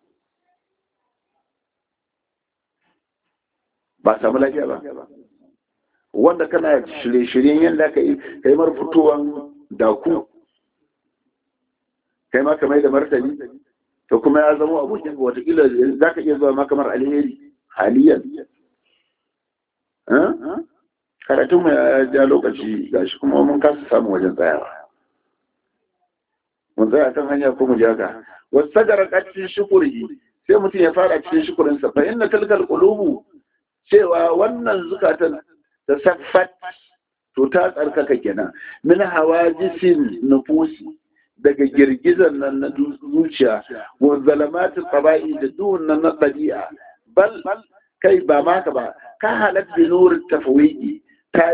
ba samu lafiya ba wanda kana shirye-shiryen yadda ka yi kai mar fitowan daku kai ma kamar da martani to kuma ya zama abokin ga watakila za ka iya zuwa ma kamar alheri haliyan karatun mu ya ja lokaci gashi kuma mun kasa samun wajen tsayawa mun tsaya kan hanya ko mu jaka wasu sagara kacin shukuri sai mutum ya fara cikin shukurinsa fa inna talkal qulubu cewa wannan zukatan da saffat to ta tsarkaka kenan min hawajisin nufusi daga girgizan nan na zuciya wa zalamatin tsaba'i da duhun nan na ɗabi'a bal kai ba maka ba ka halat bi nurin tafawiki ta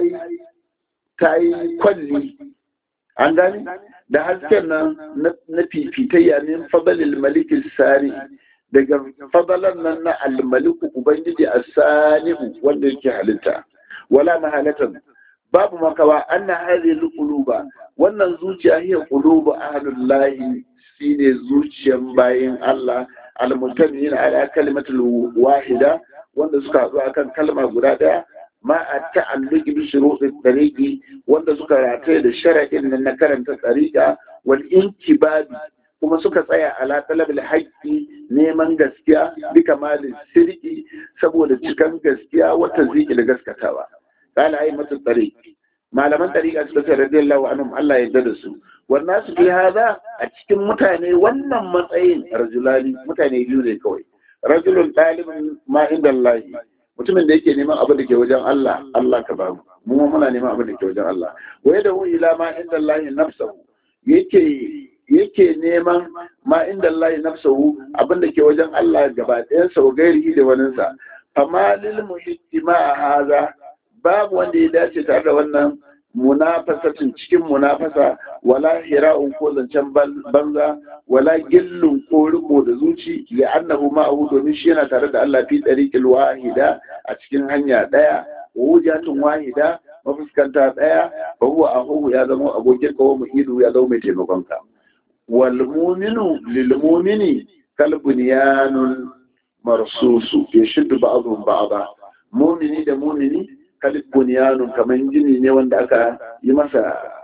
yi kwalli an gani da hasken nan na fifitayya min fadalil malikin sari daga fadalan nan na almaliku ubangiji a sani'u wanda yake halitta wala mahalatan babu makawa anna hadhihi alquluba wannan zuciya hiya qulubu ahlullahi shine zuciyan bayin Allah almutamin ala kalimatul wahida wanda suka haɗu akan kalma guda ɗaya ma a ta'alluqi bi shuruɗin tariqi wanda suka rataye da shara'in nan na karanta tariqa wal intibabi kuma suka tsaya ala talabil haqqi neman gaskiya bi kamalin sirki saboda cikan gaskiya wata ziki da gaskatawa قال أئمة الطريق malaman tariqa suka ce radiyallahu anhum Allah ya yarda da su wannan su fi hada a cikin mutane wannan matsayin rajulani mutane biyu ne kawai rajulun talibin ma inda Allah mutumin da yake neman abin da ke wajen Allah Allah ka bamu mu muna neman abin da ke wajen Allah wa yada hu ila ma inda Allah nafsuhu yake yake neman ma inda Allah nafsuhu abin da ke wajen Allah gaba ɗayan sa gairi da waninsa fama lil muhittima hada babu wanda ya dace tare da wannan munafasatin cikin munafasa wala hira'un ko zancen banza wala gillun ko riko da zuci ya annahu ma'ahu domin shi yana tare da Allah fi tariqil wahida a cikin hanya daya wujatun wahida mafuskanta daya fa huwa ahu ya zama abokin kawo muhidu ya zama mai taimakon ka wal mu'minu lil mu'mini kal bunyanun marsusu yashuddu ba'dhum ba'dha mu'mini da mu'mini kalib bunyanun kamar gini ne wanda aka yi masa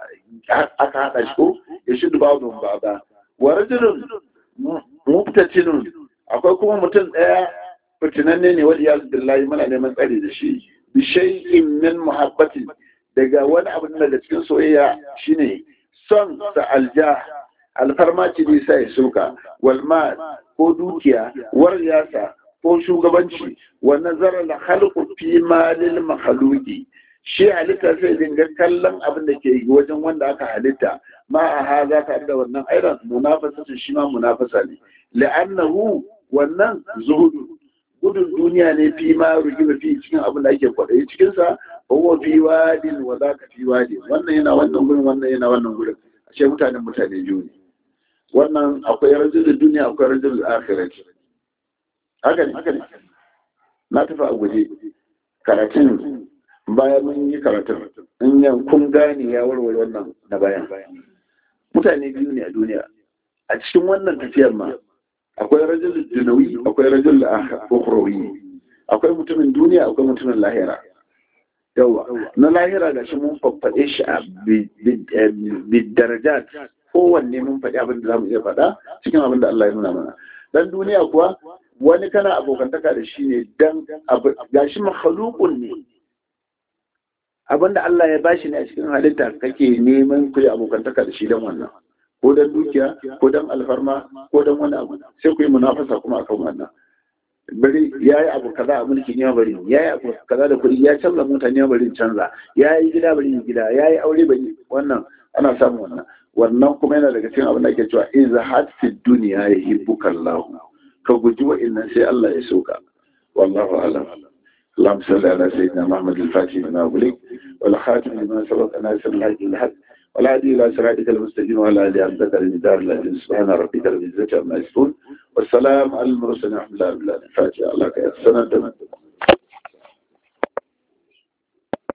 aka haɗa shi ko ya shi dubabun ba ba wa rajulun mubtatinun akwai kuma mutum ɗaya fitinanne ne wanda ya billahi muna neman tsari da shi bi shay'in min muhabbati daga wani abu daga cikin soyayya shine son sa alja alfarma ce ne sai suka wal ma ko dukiya war yasa ko shugabanci wa nazara la khalqu fi malil makhluqi shi halitta sai dinga kallon abin da ke wajen wanda aka halitta ma a haza ta da wannan airan munafasa shi ma munafasa ne la'annahu wannan zuhudu gudun duniya ne fi ma rugiba fi cikin abin da ake kwaɗayi cikin sa huwa fi wadin wa zaka fi wadin wannan yana wannan gurin wannan yana wannan gurin ashe mutanen mutane biyu ne wannan akwai rajulul duniya akwai rajulul akhirati haka ne haka ne na tafi a guje karatun bayan mun yi karatun in yan kun gane ya warware wannan na bayan mutane biyu ne a duniya a cikin wannan tafiyar ma akwai rajul dunawi akwai rajul ukhrawi akwai mutumin duniya akwai mutumin lahira yawa na lahira ga shi mun faffaɗe shi a bidarajat kowanne mun faɗi abin da za mu iya faɗa cikin abin da Allah ya nuna mana dan duniya kuwa wani kana abokantaka da shi ne dan gashi makhalukun ne abinda Allah ya bashi ne a cikin halitta kake neman ku yi abokantaka da shi dan wannan ko dan dukiya ko dan alfarma ko dan wani abu sai ku yi munafasa kuma akan wannan bari ya yi abu kaza a mulkin ya bari ya yi abu kaza da kuɗi ya canza mota ne bari canza ya yi gida bari gida ya yi aure bari wannan ana samun wannan wannan kuma yana daga cikin abin da ake cewa iza hatfi duniya ya hibbuka Allah ka guji wa'annan sai Allah ya soka wallahu alam اللهم صل على سيدنا محمد الفاتح لما أغلق والخاتم لما سبق ناصر الحق الحق والهادي إلى صراطك المستقيم وعلى آله أبدك المدار الذي سبحان ربك رب العزة عما يصفون والسلام على المرسلين ورحمة الله وبركاته الفاتحة الله كيف سنة